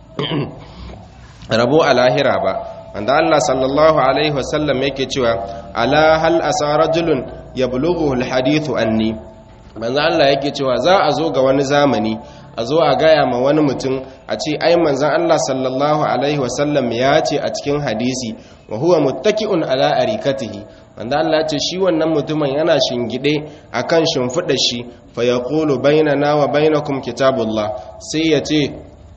rabo a lahira ba wanda Allah sallallahu alaihi wasallam yake cewa ala hal asa rajulun yablughu alhadithu anni manzo Allah yake cewa za a zo ga wani zamani a zo a gaya ma wani mutum a ce ai manzon Allah sallallahu alaihi wasallam ya ce a cikin hadisi wa huwa muttaki'un ala arikatihi wanda Allah ya ce shi wannan mutumin yana shingide akan shimfidar shi fa yaqulu bainana wa bainakum kitabullah sai ya ce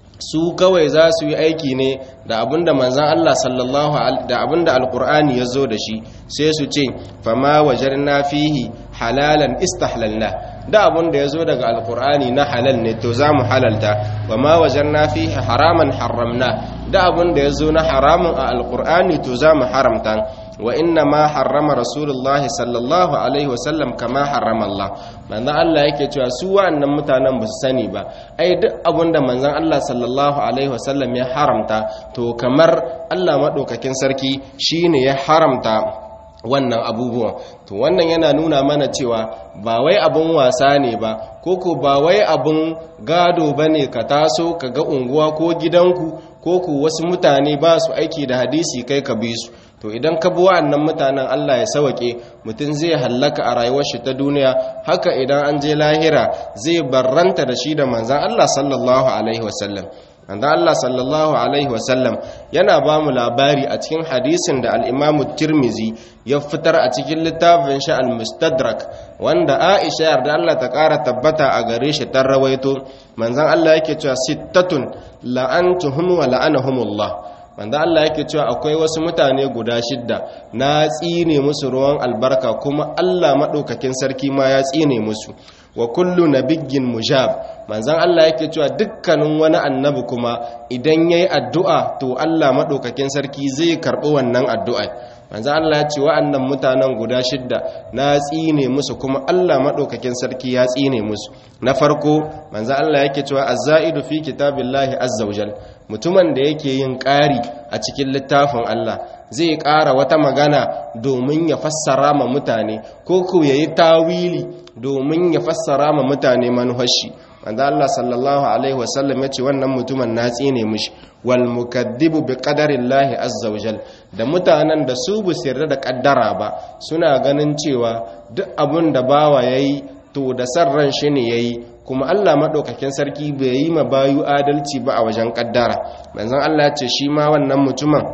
su kawai za su yi aiki ne da abinda manzan Allah sallallahu da abinda alkur'ani ya zo da shi sai su ce fama wajarna fihi halalan istahlalna da abinda ya zo daga alkur'ani na halal ne to za mu halalta wa ma wajarna fihi haraman haramna da abinda ya zo na haramun a alkur'ani to za mu haramta wa inna ma harrama rasulullahi sallallahu alaihi wasallam kama harrama Allah manzon Allah yake cewa su wa'annan mutanen ba su sani ba ai duk abinda manzon Allah sallallahu alaihi wasallam ya haramta to kamar Allah madaukakin sarki shine ya haramta wannan abubuwan to wannan yana nuna mana cewa ba wai abun wasa ne ba koko ba wai abun gado bane ka taso ka ga unguwa ko gidanku ko ku wasu mutane ba su aiki da hadisi kai ka bi su to idan ka bi wa'annan mutanen Allah ya sawake mutum zai hallaka a rayuwar shi ta duniya haka idan an je lahira zai barranta da shi da manzan Allah sallallahu alaihi wasallam manzan Allah sallallahu alaihi wasallam yana ba mu labari a cikin hadisin da al-Imam Tirmizi ya fitar a cikin littafin shi al-Mustadrak wanda Aisha yarda Allah ta ƙara tabbata a gare shi ta rawaito manzan Allah yake cewa sittatun la'antuhum wa la'anahumullah wanda Allah yake cewa akwai wasu mutane guda shidda na tsine musu ruwan albarka kuma Allah maɗaukakin sarki ma ya tsine musu wa kullu nabiyyin mujab manzon Allah yake cewa dukkanin wani annabi kuma idan yayi addu'a to Allah maɗaukakin sarki zai karɓi wannan addu'a manzon Allah ya ce wa'annan mutanen guda shidda na tsine musu kuma Allah maɗaukakin sarki ya tsine musu na farko manzon Allah yake cewa az-za'idu fi kitabillahi azza wajal mutumin da yake yin ƙari a cikin littafin Allah zai ƙara wata magana domin ya fassara ma mutane ko ko ya yi tawili domin ya fassara ma mutane manuhashi wanda Allah sallallahu alaihi wasallam ya ce wannan mutumin na tsine mishi wal mukaddibu bi qadarillahi azza wajal da mutanen da su bu yarda da kaddara ba suna ganin cewa duk abun da bawa yayi to da san ran shi ne yayi kuma Allah maɗaukakin sarki bai yi ma bayu adalci ba a wajen ƙaddara manzon Allah ce shi ma wannan mutumin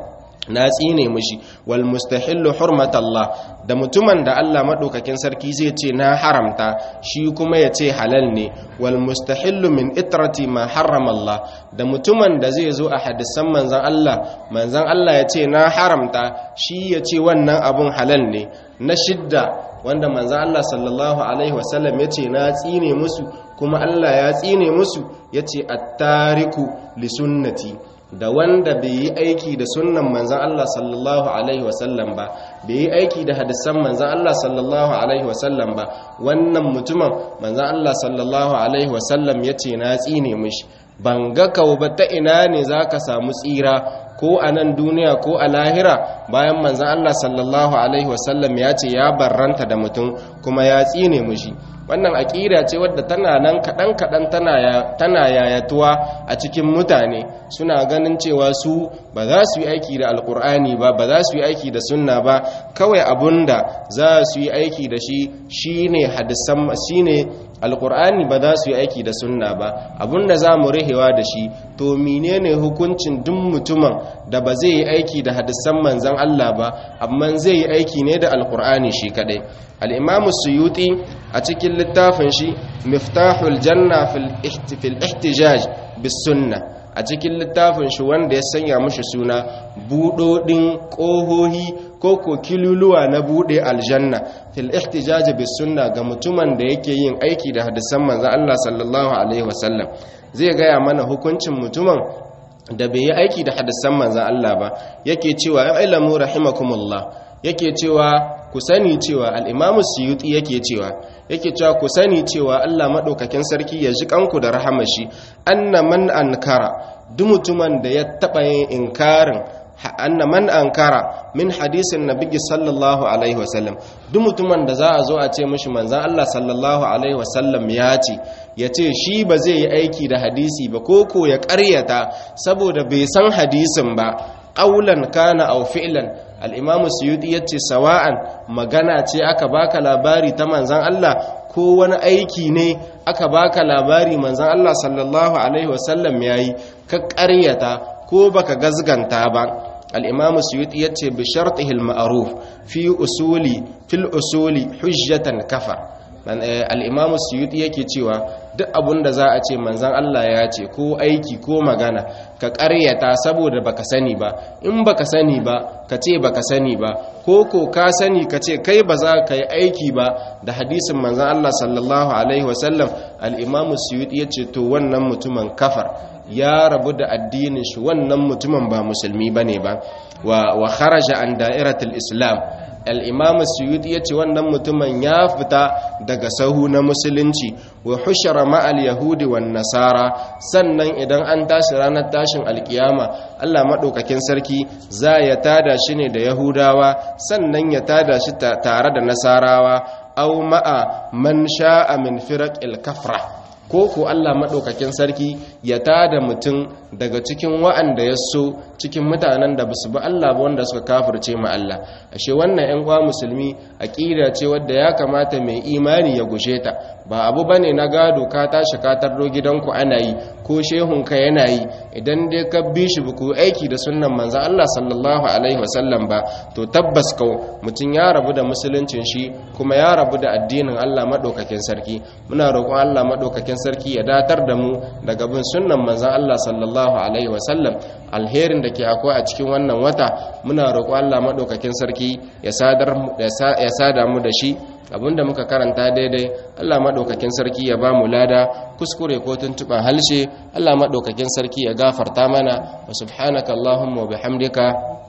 na tsine mishi wal mustahillu hurmatallah da mutumin da Allah madaukakin sarki zai ce na haramta shi kuma ya ce halal ne wal mustahillu min itrati ma harrama Allah da mutumin da zai zo a hadisan manzon Allah manzon Allah ya ce na haramta shi ya ce wannan abun halal ne na shidda wanda manzon Allah sallallahu alaihi wasallam ya ce na tsine musu kuma Allah ya tsine musu ya ce attariku li sunnati da wanda bai yi aiki da sunnan manzan Allah sallallahu Alaihi wasallam ba bai yi aiki da hadisan manzan Allah sallallahu Alaihi wasallam ba wannan mutumin manzan Allah sallallahu Alaihi wasallam ya ce na tsine mishi ban ga kawo ba ta ina ne za ka samu tsira ko a nan duniya ko a lahira bayan manzan Allah sallallahu Alaihi wasallam ya ce ya barranta da mutum kuma ya tsine mishi wannan aƙida ce wadda tana nan kaɗan-kaɗan tana yayatuwa a cikin mutane suna ganin cewa su ba za su yi aiki da alkur'ani ba ba za su yi aiki da sunna ba kawai abunda za su yi aiki da shi shine hadisan shine alkur'ani ba za su yi aiki da sunna ba abunda za mu rihewa da shi to menene hukuncin duk mutumin da ba zai yi aiki da hadisan manzan Allah ba amma zai yi aiki ne da alkur'ani shi kadai al-imam suyuti a cikin littafin shi miftahul janna fil ihtijaj bis sunna a cikin littafin shi wanda ya sanya mushi suna budodin kohohi ko ko kiluluwa na bude aljanna fil ihtijaj bis sunna ga mutumin da yake yin aiki da hadisan manzon Allah sallallahu alaihi wasallam zai gaya mana hukuncin mutumin da bai yi aiki da hadisan manzon Allah ba yake cewa ya ilamu rahimakumullah yake cewa ku sani cewa al-imamu suyuti yake cewa yake cewa ku sani cewa Allah madaukakin sarki ya ji kanku da rahamashi anna man ankara duk mutumin da ya taba yin inkarin anna man ankara min hadisin nabiyyi sallallahu alaihi wasallam duk mutumin da za a zo a ce mishi manzon Allah sallallahu alaihi wasallam ya ce ya ce shi ba zai yi aiki da hadisi ba ko ko ya ƙaryata saboda bai san hadisin ba ƙaulan kana au fi'lan al'imamu suyuti ya ce sawa'an magana ce aka baka labari ta manzan Allah ko wani aiki ne aka baka labari manzan Allah sallallahu Alaihi wasallam ya yi ka ƙaryata ko baka gazganta ba al'imamu suyuti ya ce bishartihil ma'aruf fi usuli fil usuli hujjatan kafa al'imamu suyuti yake cewa duk abun da za a ce manzan Allah ya ce ko aiki ko magana ka ƙaryata saboda baka sani ba in baka sani ba ka ce baka sani ba ko ko ka sani ka ce kai ba za ka yi aiki ba da hadisin manzan Allah sallallahu alaihi wasallam al'imamu suyuti ya ce to wannan mutumin kafar ya rabu da addinin shi wannan mutumin ba musulmi ba ne ba wa kharaja an da'iratul islam al'imamu suyuti ya ce wannan mutumin ya fita daga sahu na musulunci wa hushara ma'al yahudi wa nasara sannan idan an tashi ranar tashin alkiyama allah maɗaukakin sarki za ya tada shi ne da yahudawa sannan ya tada shi tare da nasarawa au ma'a man sha'a min firak kafra ko ko Allah maɗaukakin sarki ya tada mutum daga cikin wa'anda ya so cikin mutanen da basu bi Allah ba wanda suka kafirce ma Allah ashe wannan ƴan kwa musulmi aqida ce wadda ya kamata mai imani ya gushe ta ba abu bane na gado ka tashi ka tardo gidanku ana yi ko shehun ka yana yi idan dai ka bi shi ku aiki da sunnan manzon Allah sallallahu alaihi wasallam ba to tabbas kau mutum ya rabu da musuluncin shi kuma ya rabu da addinin Allah maɗaukakin sarki muna roƙon Allah maɗaukakin sarki ya datar da mu daga bin sunnan manzon Allah sallallahu alaihi wasallam alherin da ke akwai a cikin wannan wata muna roƙon Allah maɗaukakin sarki ya sadar ya sada mu da shi abinda muka karanta daidai Allah maɗaukakin sarki ya ba mu lada kuskure ko tuntuɓa halshe Allah maɗaukakin sarki ya gafarta mana wa subhanaka Allahumma wa bihamdika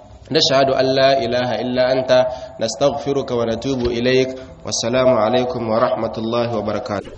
نشهد أن لا إله إلا أنت نستغفرك ونتوب إليك والسلام عليكم ورحمة الله وبركاته